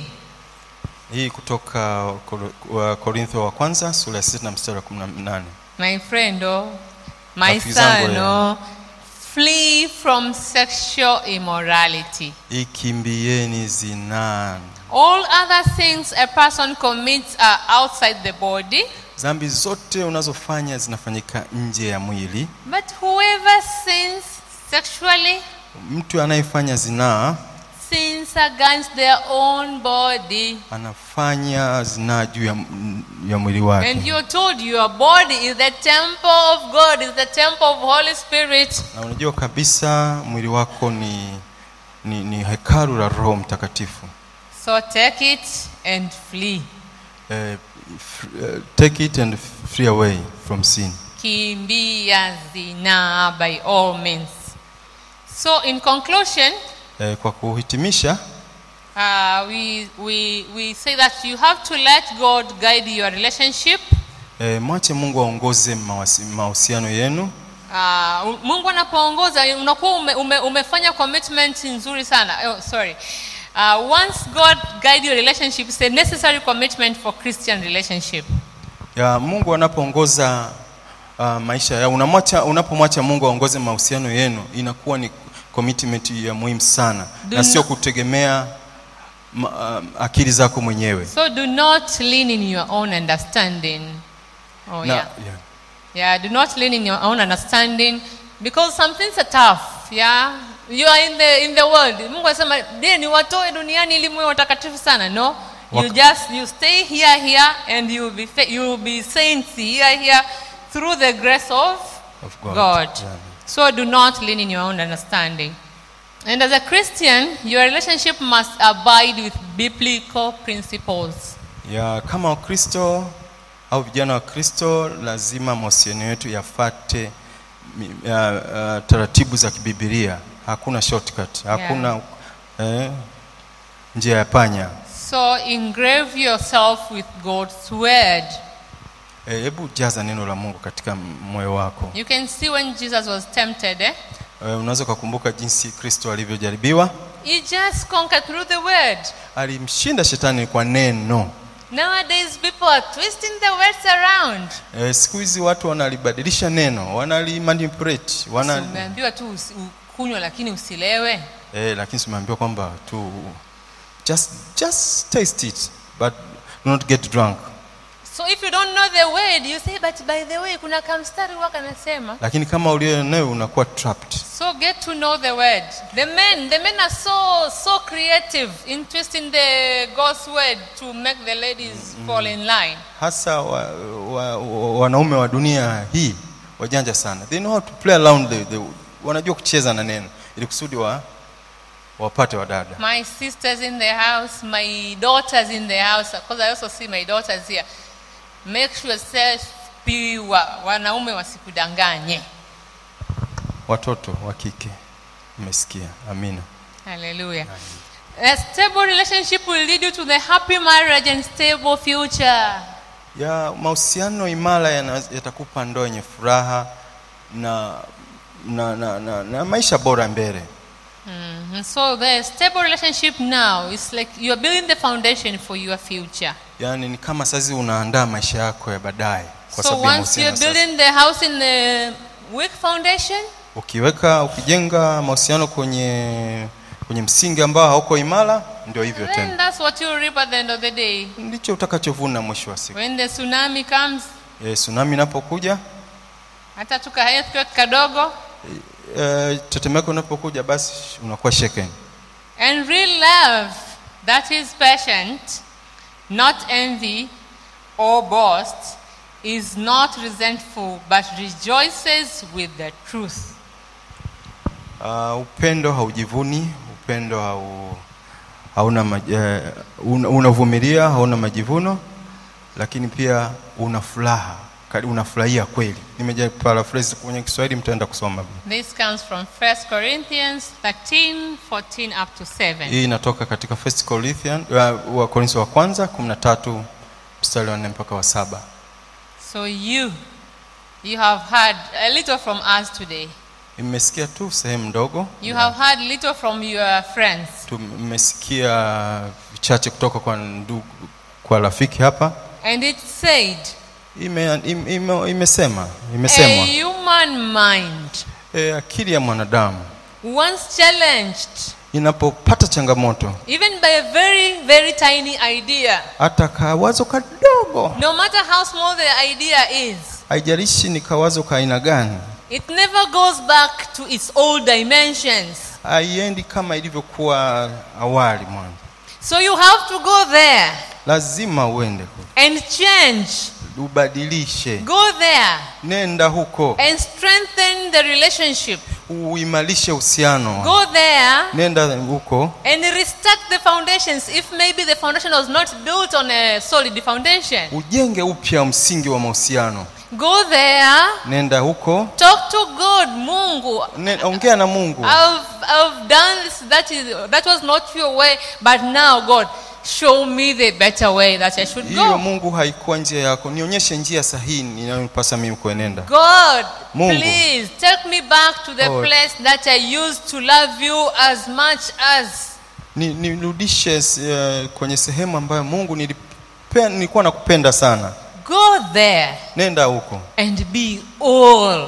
Hii kutoka Kor- wa Korintho wa kwanza sura ya 6 na mstari wa 18. My friend, oh, my Rafiki zangu, son, eh. oh, flee from sexual immorality. Ikimbieni zinaa. All other things a person commits are outside the body, Dhambi zote unazofanya zinafanyika nje ya mwili. but whoever sins sexually Mtu anayefanya zinaa sins against their own body. anafanya zinaa juu ya, ya mwili And wake, you're told your body is the temple of God, is the temple of Holy Spirit. na unajua kabisa mwili wako ni, ni, ni hekalu la Roho Mtakatifu. So take it and flee. Eh, f- eh, take it and free away from sin. Kimbia zina by all means. So in conclusion, Eh, kwa kuhitimisha uh, we, we, we say that you have to let God guide your relationship. eh, mwache Mungu aongoze mawasi- mahusiano yenu. Uh, Mungu anapoongoza unakuwa ume, ume, umefanya commitment nzuri sana. Oh, sorry. Uh, once God guide your relationship, it's a necessary commitment for Christian relationship. ya Mungu anapoongoza uh, maisha ya unamwacha unapomwacha Mungu aongoze mahusiano yenu inakuwa ni commitment ya muhimu sana Do na sio not- kutegemea ma, uh, akili zako mwenyewe So do not lean in your own understanding. Oh na, yeah. Yeah, do not lean in your own understanding because some things are tough. Yeah, you are in the in the world. Mungu anasema je, niwatoe duniani ili muwe watakatifu sana? No, you Wak- just you stay here here and you will be fa- you will be saints here here through the grace of, Of God. God. Yeah. So do not lean in your own understanding. And as a Christian, your relationship must abide with biblical principles. ya kama Wakristo au vijana wa Kristo lazima mahusiano yetu yafate mi- ya, uh, taratibu za kibibilia. Hakuna shortcut, hakuna eh, njia ya panya. So engrave yourself with God's word. Eh, Hebu jaza neno la Mungu katika moyo wako. You can see when Jesus was tempted, eh? Eh, unaweza ukakumbuka jinsi Kristo alivyojaribiwa. He just conquered through the word. alimshinda shetani kwa neno Nowadays, people are twisting the words around. e, siku hizi watu wanalibadilisha neno wanalimanipulate wana, Umeambiwa tu usi- ukunywa lakini usilewe. e, lakini simeambiwa kwamba tu just, just taste it but do not get drunk So if you don't know the word, you say, but by the way, kuna kamstari waka nasema. lakini kama ulionayo unakuwa trapped So get to know the word. The men, the men are so so creative in twisting the God's word to make the ladies fall in line. hasa wa, wa, wa, wanaume wa dunia hii wajanja sana they know how to play around the, the, wanajua kucheza na neno ili kusudi wa, wapate wadada My sisters in the house, my daughters in the house, because I also see my daughters here. Make sure self pure, wanaume wasikudanganye. watoto wa kike umesikia amina Hallelujah. A stable relationship will lead you to the happy marriage and stable future. ya mahusiano imara yana- yatakupa ndoa yenye furaha na na, na, na, na maisha bora mbele Mhm. So the stable relationship now is like you are building the foundation for your future. yaani ni kama sahizi unaandaa maisha yako ya baadaye kwa So sababu ya once you are mahusiano sasa. building the house in the weak foundation, ukiweka ukijenga mahusiano kwenye kwenye msingi ambao hauko imara ndio hivyo then tena that's what you reap at the end of the day. ndicho utakachovuna mwisho wa siku When the tsunami comes, e, tsunami inapokuja hata tuka earthquake kadogo, e, tetemeko inapokuja basi unakuwa shaken and real love that is patient, not envy or boast, is not resentful but rejoices with the truth. uh, upendo haujivuni upendo hau, hauna maj, eh, una- unavumilia hauna majivuno lakini pia una furaha kali- unafurahia kweli nimeja paraphrase kwenye kiswahili mtaenda kusoma This comes from 1 Corinthians 13, 14 up to 7. hii inatoka katika first Corinthian uh, wa Korintho wa kwanza 13 mstari wa 4 mpaka wa saba So you, you have heard a little from us today. mmesikia tu sehemu ndogo You have heard little from your friends. tumesikia vichache kutoka kwa ndugu kwa rafiki hapa And it said, ime, ime, ime, imesema imesemwa a human mind, e, akili ya mwanadamu once challenged, inapopata changamoto even by a very, very tiny idea, hata kawazo kadogo no matter how small the idea is, haijalishi ni kawazo ka aina gani it never goes back to its old dimensions. haiendi kama ilivyokuwa awali mwanzo So you have to go there lazima uende kule. and change. ubadilishe Go there nenda huko and strengthen the relationship. uimarishe uhusiano Go there nenda huko and restart the foundations if maybe the foundation was not built on a solid foundation. ujenge upya msingi wa mahusiano Go there, nenda huko talk to God, Mungu. ne, ongea na mungu I've, I've done this, that, is, that was not your way, but now, God, show me the better way that I should hiyo go. mungu haikuwa njia yako nionyeshe njia sahihi inayopasa mimi kuenenda God, Mungu. please take me back to the Oh. place that I used to love you as much as. Ni- nirudishe uh, kwenye sehemu ambayo mungu nilipe, nilikuwa nakupenda sana Go there nenda huko and be all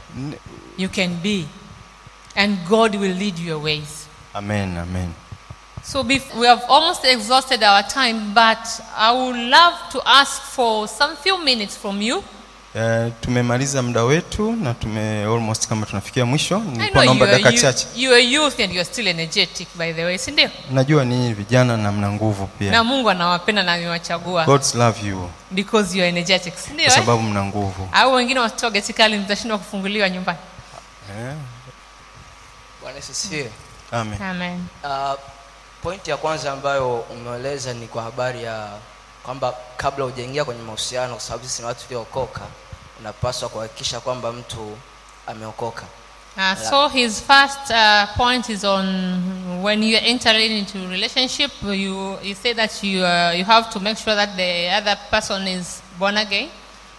you can be, and God will lead your ways. amen amen So bef- we have almost exhausted our time, but I would love to ask for some few minutes from you. Uh, tumemaliza muda wetu na tume almost kama tunafikia mwisho I nilikuwa know naomba you are, dakika you, chache you are youth and you are still energetic, by the way, si ndio? najua ninyi vijana na mna nguvu pia Na Mungu anawapenda na amewachagua God's love you because you are energetic, si ndio? kwa Eh? sababu mna nguvu Au wengine watoto geti kali mtashindwa kufunguliwa nyumbani. eh? Bwana Yesu asifiwe. Amen. Amen. Uh, pointi ya kwanza ambayo umeeleza ni kwa habari ya kwamba kabla hujaingia kwenye mahusiano, kwa sababu sisi ni watu tuliookoka, unapaswa kuhakikisha kwamba mtu ameokoka. Uh, so his first uh, point is on when you are entering into a relationship, you, you say that you, uh, you have to make sure that the other person is born again.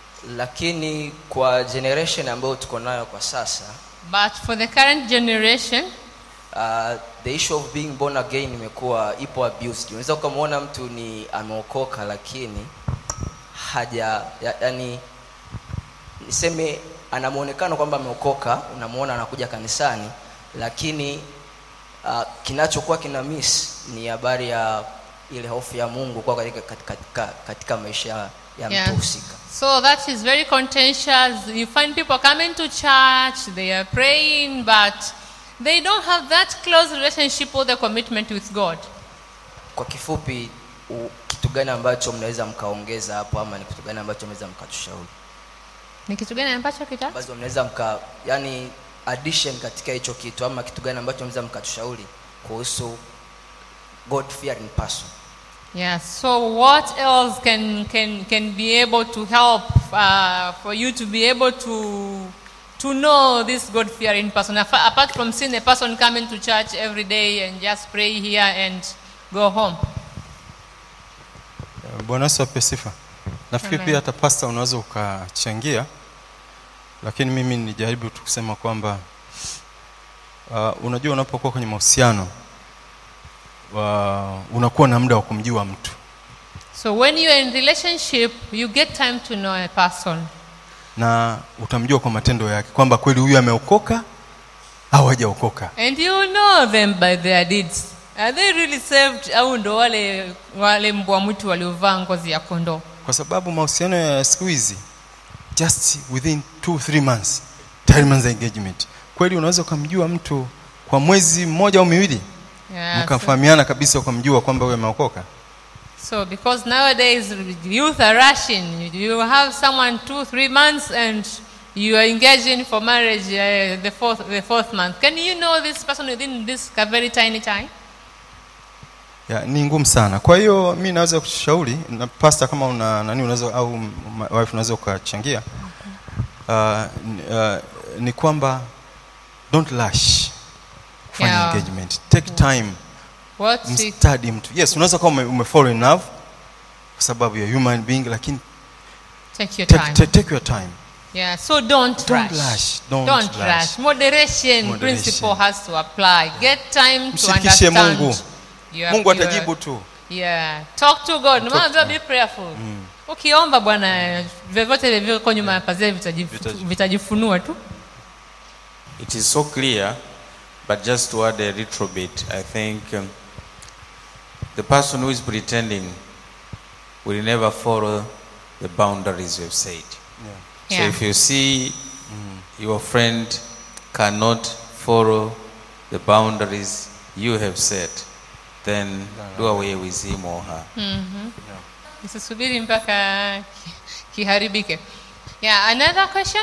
Lakini kwa generation ambayo tuko nayo kwa sasa, But for the current generation, uh, the issue of being born again imekuwa ipo abused unaweza ukamwona mtu ni ameokoka lakini haja ya, yani niseme ana muonekano kwamba ameokoka unamwona anakuja kanisani lakini uh, kinachokuwa kina miss ni habari ya ile hofu ya mungu kwa katika, katika, katika, katika maisha ya Yeah. mtu husika So that is very contentious. You find people coming to church, they are praying, but they don't have that close relationship or the commitment with God. kwa kifupi u, kitu gani ambacho mnaweza mkaongeza hapo ama ni kitu gani ambacho mnaweza mkatushauri Ni kitu gani ambacho kita? ambazo mnaweza mka yani addition katika hicho kitu ama kitu gani ambacho mnaweza mkatushauri kuhusu god fearing person Yeah. So what else can can can be able to help uh, for you to be able to to know this God fearing person Apa- apart from seeing a person coming to church every day and just pray here and go home? bwana yesu ape sifa nafikiri Amen. pia hata pasta unaweza ukachangia lakini mimi nijaribu tu kusema kwamba uh, unajua unapokuwa kwenye mahusiano uh, unakuwa na muda wa kumjua mtu So when you're in relationship, you get time to know a person. na utamjua kwa matendo yake kwamba kweli huyu ameokoka au hajaokoka And you know them by their deeds. Are they really saved au ndo wale wale mbwa mwitu waliovaa ngozi ya kondoo? kwa sababu mahusiano ya siku hizi just within two three months tayari manza engagement kweli unaweza ukamjua mtu kwa mwezi mmoja au miwili Yeah, mkafahamiana kabisa ukamjua kwamba huyu ameokoka So because nowadays youth are rushing, you have someone two, three months and you are engaging for marriage uh, the fourth, the fourth month. Can you know this person within this very tiny time? ya, ni ngumu sana kwa hiyo mi naweza kushauri na pasta kama una nani unaweza au m- wife unaweza ukachangia uh, n- uh, ni kwamba don't rush kufanya Yeah. engagement take time What is- mstadi mtu yes unaweza kuwa ume, ume fall in love kwa sababu ya human being lakini Take your take, time. take, take your time Yeah, so don't, Don't rush. rush, don't Don't rush. rush. Moderation, Moderation. principle has to apply. Get time to mshirikishe understand. mungu your- mungu your- atajibu tu Yeah. Talk to God. No matter be prayerful. Ukiomba Bwana vyovyote vilivyoko nyuma ya pazia vitajifu- vitajifunua tu. It is so clear, but just to add a little bit, I think um, the person who is pretending will never follow the boundaries you've said. So Yeah. if you see your friend cannot follow the boundaries you have set, then do away with him or her. Mhm. Usisubiri mpaka ki- kiharibike. Yeah, another question?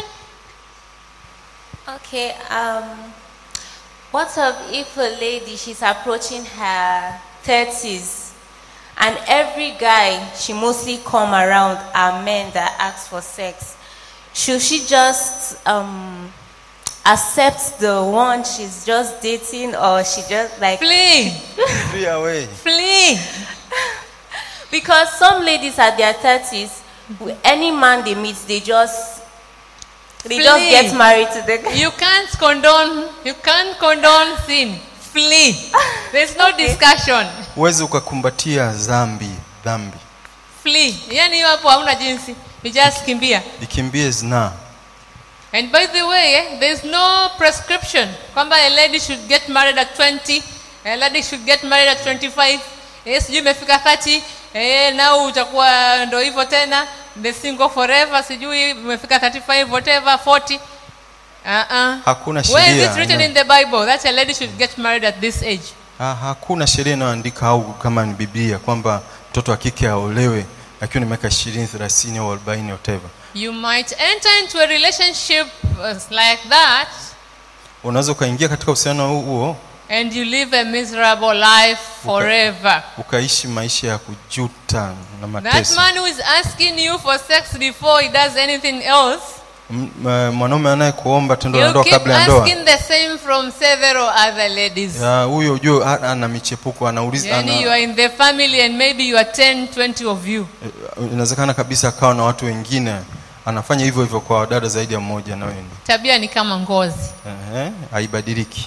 Okay, um, what of if a lady she's approaching her 30s and every guy she mostly come around are men that ask for sex? Should she just um, accept the one she's just dating or she just like flee flee away flee because some ladies at their 30s with any man they meet they just they just Flee. get married to the guy You can't condone you can't condone sin. Flee. There's no discussion. huwezi ukakumbatia dhambi dhambi Flee. Yaani hiyo hapo hauna jinsi. You just kimbia. ikimbie zinaa And by the way, eh, there's no prescription kwamba a lady should get married at 20, a lady should get married at 25. Eh, sijui imefika 30, eh, nao utakuwa ndo hivyo tena, the single forever, sijui umefika 35 whatever 40. Uh-uh. Hakuna Where is sheria, it written no. in the Bible that a lady should get married at this age? ha, hakuna sheria inayoandika au kama ni biblia kwamba mtoto wa kike aolewe akiwa ni miaka ishirini thelathini au arobaini whatever You might enter into a relationship uh, like that unaweza ukaingia katika uhusiano huu- huo and you live a miserable life forever. ukaishi maisha ya kujuta na That mateso man who is asking you for sex before he does anything else, M- m- mwanaume anayekuomba tendo la you ndoa keep kabla ya ndoa asking the same from several other ladies. ya, huyo ujue a- ana michepuko anauliza Yani you ana, are in the family and maybe you are 10, 20 of you. inawezekana kabisa akawa na watu wengine anafanya hivyo hivyo kwa dada zaidi ya mmoja na wewe Tabia ni kama ngozi. Ehe, haibadiliki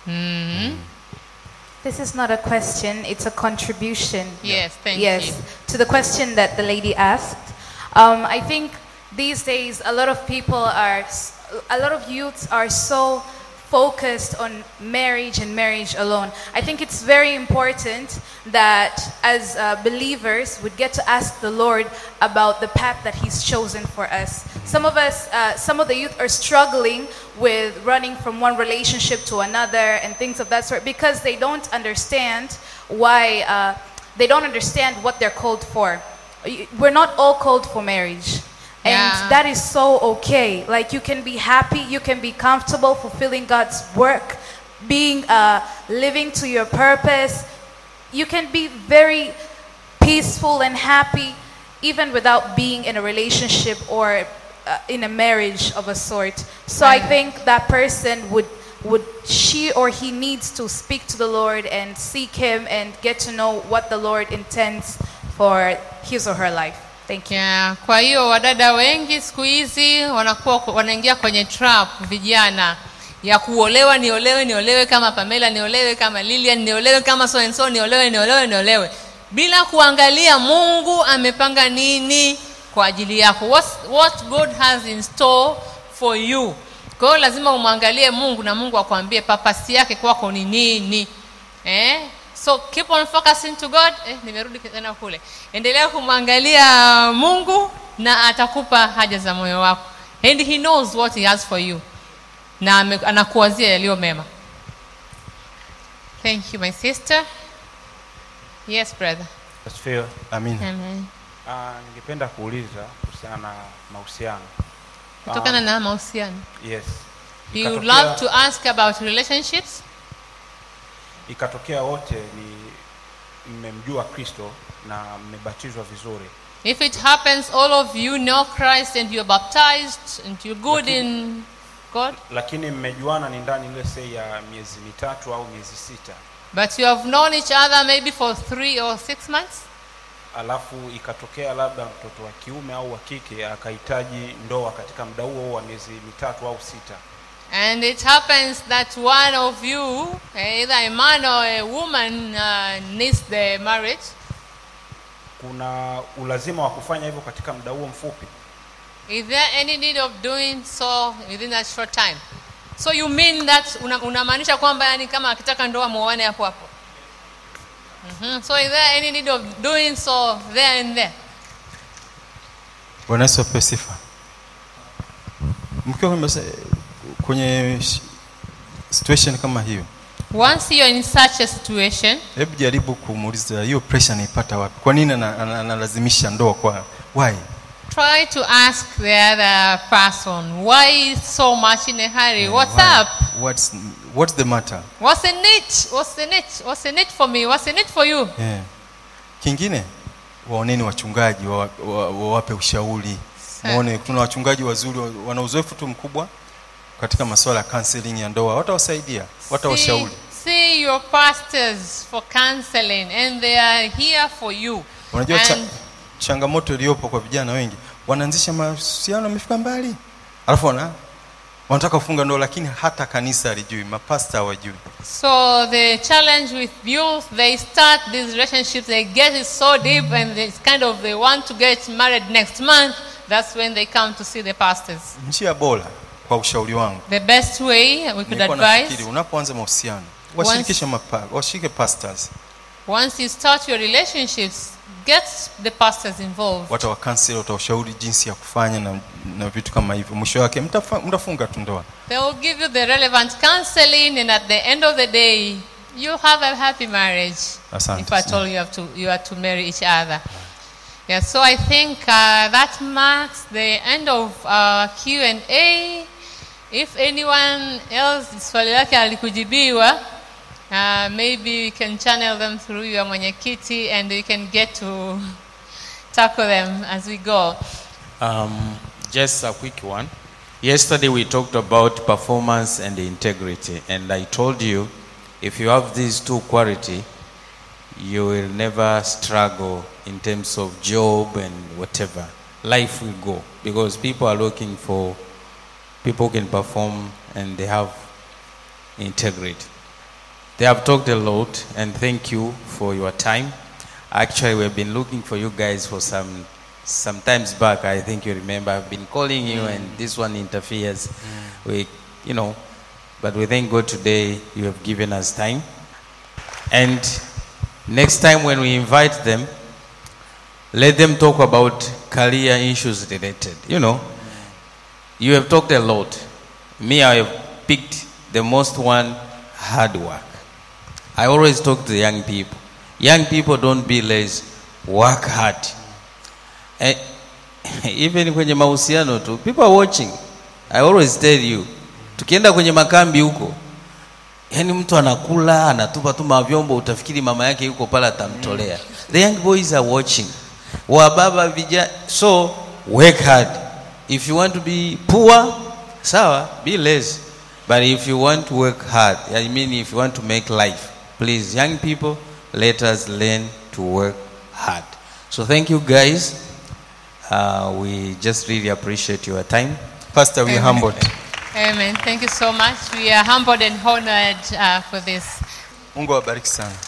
Mhm. This is not a question, it's a contribution. Yes, thank yes, you. to the question that the lady asked. Um, I think these days a lot of people are, s- a lot of youths are so focused on marriage and marriage alone. I think it's very important that as uh, believers would get to ask the Lord about the path that He's chosen for us. Some of us, uh, some of the youth are struggling with running from one relationship to another and things of that sort because they don't understand why, uh, they don't understand what they're called for. Y- We're not all called for marriage. And Yeah. that is so okay. Like you can be happy, you can be comfortable fulfilling God's work, being uh, living to your purpose. You can be very peaceful and happy even without being in a relationship or uh, in a marriage of a sort. So I Right. think that person would would she or he needs to speak to the Lord and seek him and get to know what the Lord intends for his or her life. Thank you. Yeah, kwa hiyo wadada wengi siku hizi wanakuwa wanaingia kwenye trap vijana ya kuolewa, niolewe, niolewe kama Pamela, niolewe kama Lilian, niolewe kama so and so, niolewe, niolewe, niolewe, bila kuangalia Mungu amepanga nini kwa ajili yako, what, what God has in store for you. Kwa hiyo lazima umwangalie Mungu na Mungu akwambie papasi yake kwako ni nini eh? so keep on focusing to god eh, nimerudi tena kule endelea kumwangalia mungu na atakupa haja za moyo wako and he knows what he has for you na ame- anakuwazia yaliyo mema thank you my sister yes brother Asifiwe. Amin. Amen. Ah, ningependa kuuliza kuhusiana na mahusiano. kutokana Ah, na mahusiano Yes. you would Ikatokea- love to ask about relationships Ikatokea wote ni mmemjua Kristo na mmebatizwa vizuri. if it happens all of you know christ and you're baptized and you're good in god Lakini mmejuana ni ndani ile sei ya miezi mitatu au miezi sita. But you have known each other maybe for three or six months, Alafu ikatokea labda mtoto wa kiume au wa kike akahitaji ndoa katika muda huo huo wa miezi mitatu au sita. and it happens that one of you, either a man or a woman, uh, needs the marriage. Kuna ulazima wa kufanya hivyo katika muda huo mfupi. Is there any need of doing so within that short time? So you mean that una- unamaanisha kwamba yani kama akitaka ndoa muoane hapo hapo? Mhm. So is there any need of doing so there and there? Bwana Yesu apewe sifa. Mkiwa kwenye masa- kwenye sh- situation kama hiyo, Once you're in such a situation, hebu jaribu kumuuliza hiyo pressure naipata wapi? Kwa nini ana- ana- analazimisha ndoa kwa why? try to ask the other person why is so much in a hurry what's Why? up What's what's the matter? what's the need what's the need what's the need for me what's the need for you Yeah. Kingine waoneni wachungaji wa- wa- wawape ushauri. Muone tuna wachungaji wazuri wa- wana uzoefu tu mkubwa katika masuala ya counseling ya ndoa, watawasaidia, watawashauri. see, see your pastors for counseling and they are here for you Unajua cha, and changamoto iliyopo kwa vijana wengi, wanaanzisha mahusiano wamefika mbali, alafu wana wanataka kufunga ndoa, lakini hata kanisa halijui, mapasta hawajui. so the challenge with youth they start these relationships they get it so deep and it's kind of they want to get married next month that's when they come to see the pastors Njia bora kwa ushauri wangu the best way we could nilikuwa advise nafikiri unapoanza mahusiano washirikishe mapa, washirike pastors, Once you start your relationships, get the pastors involved. watawakansel, watawashauri jinsi ya kufanya na, na vitu kama hivyo. Mwisho wake mtafa- mtafunga tu ndoa. They will give you the relevant counseling, and at the end of the day, you have a happy marriage. Asante if at sana. all you have to, you are to marry each other. Yeah. So I think uh, that marks the end of uh, Q and A. If anyone else swali lake alikujibiwa, uh, maybe we can channel them through your mwenyekiti, and we can get to tackle them as we go. Um, just a quick one. Yesterday we talked about performance and integrity, and I told you if you have these two quality, you will never struggle in terms of job and whatever. Life will go because people are looking for people who can perform and they have integrity. They have talked a lot, and thank you for your time. Actually, we've been looking for you guys for some some times back. I think you remember. I've been calling you, and this one interferes. We, you know, but we thank God today you have given us time. And next time when we invite them, let them talk about career issues related. You know, you have talked a lot. Me, I have picked the most one hard work. I always talk to the young people. Young people don't be lazy, work hard. Eh, even kwenye mahusiano tu, people are watching. I always tell you, tukienda kwenye makambi huko, yani mtu anakula anatupa tu mavyombo, utafikiri mama yake yuko pale atamtolea. The young boys are watching. Wababa vijana, so work hard. If you want to be poor, sawa, be lazy. But if you want to work hard, I mean if you want to make life, please young people, let us learn to work hard. So thank you guys. Uh, we just really appreciate your time. Pastor, we are Amen. humbled. Amen. Thank you so much. We are humbled and honored uh, for this. Mungu awabariki sana.